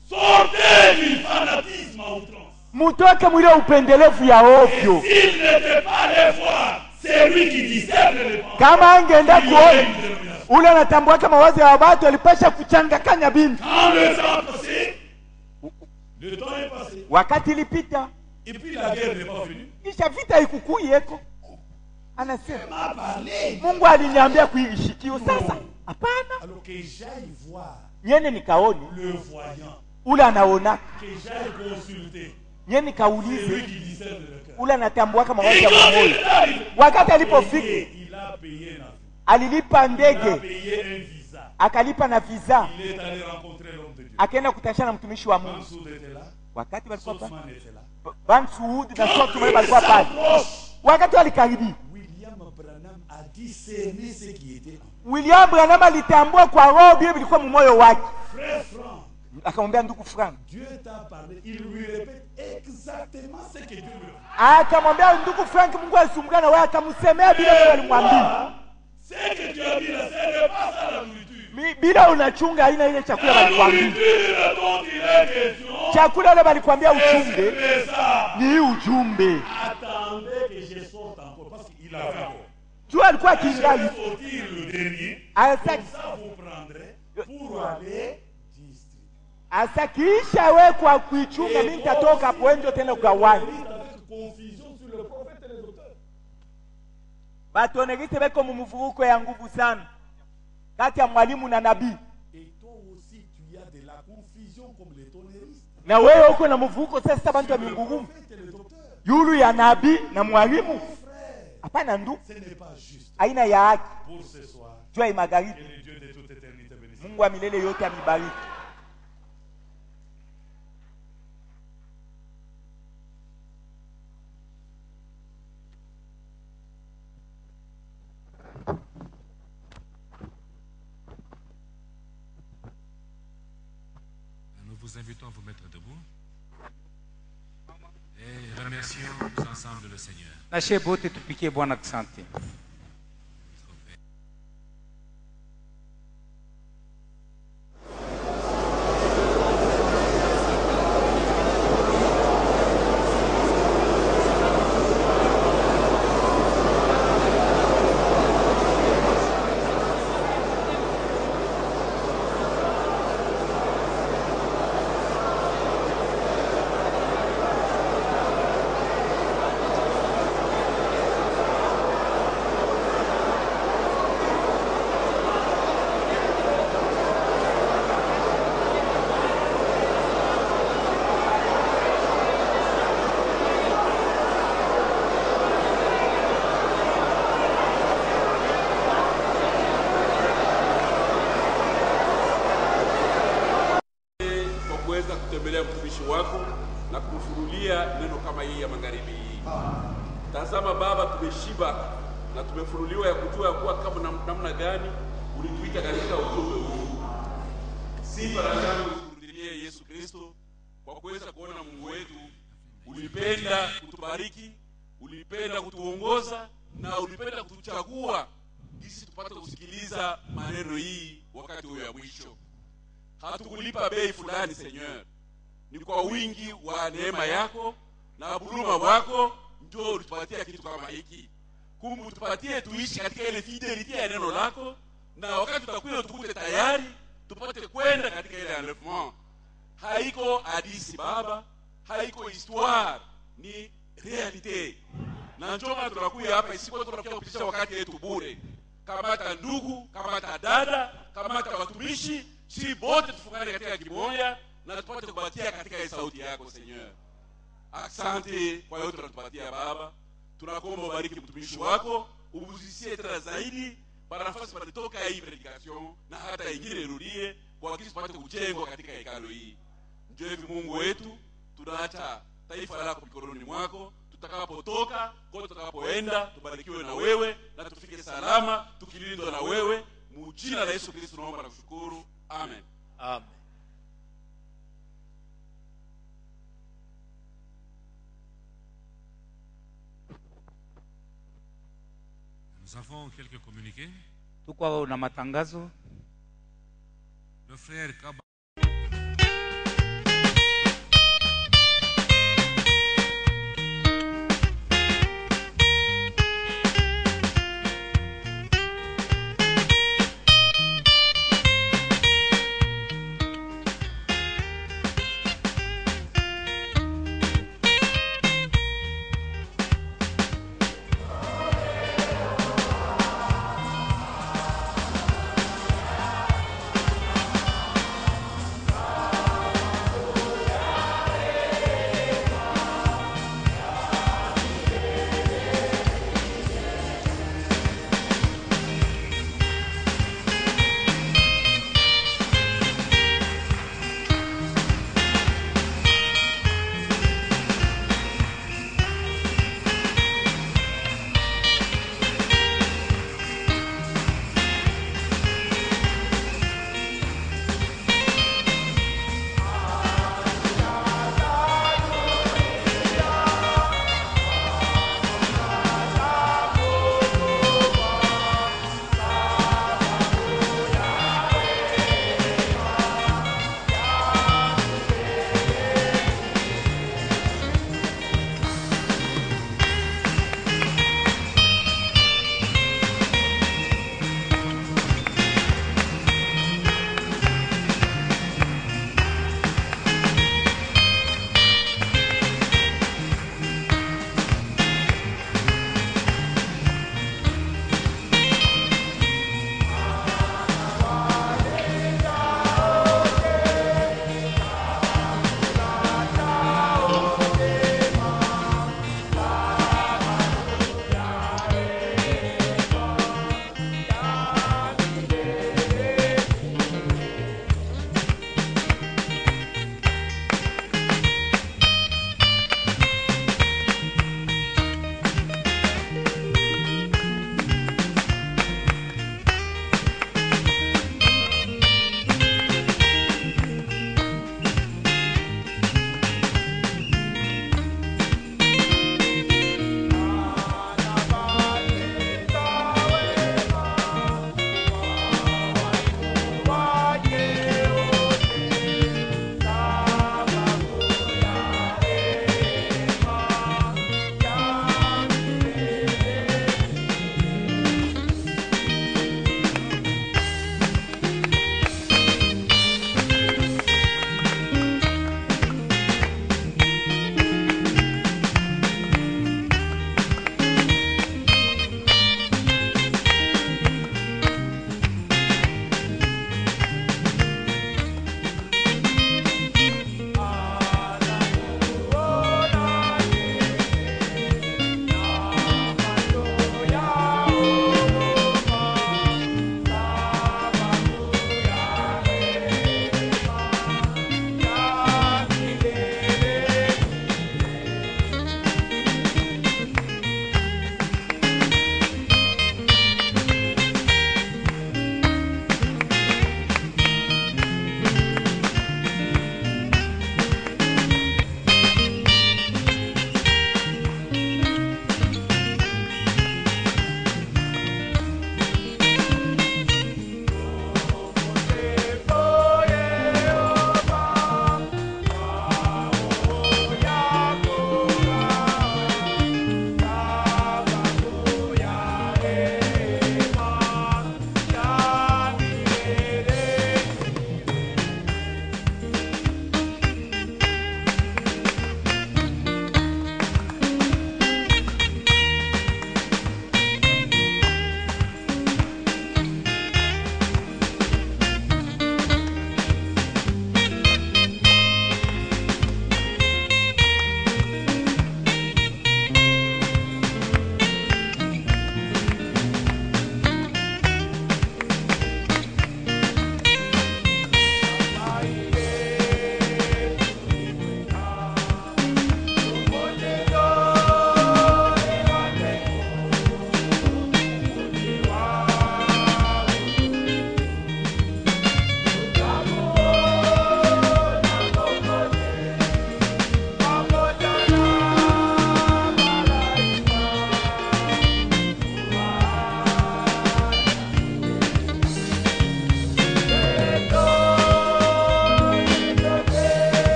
Sortez du fanatisme à outrance. mutoke mwile upendelevu ya ovyo S'il n'était pas allé voir, c'est lui qui discerne les pensées. kama angeenda Il y aurait kuona une dénomination. ule anatambuaka mawazo ya watu alipasha kuchangakanya binti Quand le temps est passé, le temps est passé. wakati ilipita Et puis la guerre n'est pas venue. kisha vita ikukuu yeko anasema Il m'a parlé. mungu aliniambia kuishikio sasa hapana Alors que j'aille voir nyene nikaone le voyant, ule anaonaka que j'aille consulter nye celui nikaulize qui discerne le cœur. ule anatambuaka mawazo Et ya quand il moyo est arrivé, wakati alipofika il a payé un avion. alilipa Il a ndege payé un visa. akalipa na visa Il est allé rencontrer l'homme de Dieu. akaenda kutashana na mtumishi wa mungu Mansour était là. wakati walikuwa pa- Sosman était là. Ban Suudi na Sotumai walikuwa pale S'approche. wakati walikaribia William Branham a discerné ce qui était en william branham alitambua kwa roho vile vilikuwa mumoyo wake Frère Franck, akamwambia ndugu frank Dieu t'a parlé. Il lui répète exactement ce que Dieu lui a dit. akamwambia ndugu frank mungu alisumbuka na wewe akamsemea bila wewe alimwambia Ce que tu as dit là, ce n'est pas ça la nourriture. Mi- bila unachunga aina ile chakula La walikwambia nourriture dont il est question, chakula ile walikwambia uchunge c'est ça. ni hii ujumbe sorte encore, parce qu'il avait encore. juu alikuwa kingali Sortir le dernier, asa, ça vous prendrait pour aller distribuer. asa kiisha wekwa kuichunga mi nitatoka pwenjo tena kugawanya Avec confusion sur le prophète et les auteurs. batonekise beko mu mvuruko ya nguvu sana kati ya mwalimu na nabii Et toi aussi, tu as de la confusion comme les tonneristes. na wewe uko na mvuruko sasa bantu ya mingurumu prophète et les auteurs. yulu ya nabii na mwalimu Frère, hapana ndu ce n'est pas juste. aina ya haki Pour ce soir, jua que magharibi le Dieu de toute éternité bénisse. mungu wa milele yote amibariki Nous vous invitons à vous mettre debout. Et remercions ensemble le Seigneur. na shie bote tupikie bwana asante kwa kuweza kutembelea mtumishi wako na kumfunulia neno kama hii ya magharibi hii. Tazama Baba, tumeshiba na tumefunuliwa ya kujua ya kuwa kama nam- namna gani ulituita katika ujumbe huu. Sifa na shangwe zikurudilie Yesu Kristo kwa kuweza kuona Mungu wetu ulipenda kutubariki, ulipenda kutuongoza na ulipenda kutuchagua ili tupate kusikiliza maneno hii wakati huyo ya mwisho hatukulipa bei fulani Seigneur, ni kwa wingi wa neema yako na huruma wako ndio ulitupatia kitu kama hiki. Kumbe utupatie tuishi katika ile fidelity ya neno lako, na wakati tutakuja tukute tayari tupate kwenda katika ile enlèvement. Haiko hadisi Baba, haiko histoire, ni realite. Na ndio maana tunakuja hapa isikuwa tunakuja kupitisha wakati yetu bure. Kamata ndugu, kamata dada, kamata watumishi, si bote tufungane katika kimoja na tupate kubatia katika hii sauti yako Seigneur. Asante kwa yote unatupatia Baba, tunakuomba ubariki mtumishi wako, ubuzisie tena zaidi para nafasi palitoka hii predication na hata ingine irudie, kwa kisi tupate kujengwa katika hekalo hii. Ndio hivi Mungu wetu, tunaacha taifa lako mikononi mwako, tutakapotoka kote tutakapoenda, tubarikiwe na wewe na tufike salama, tukilindwa na wewe. Mujina la Yesu Kristo tunaomba na kushukuru, amen. amen Nous avons quelques communiqués. tuko na matangazo Le frère Kaba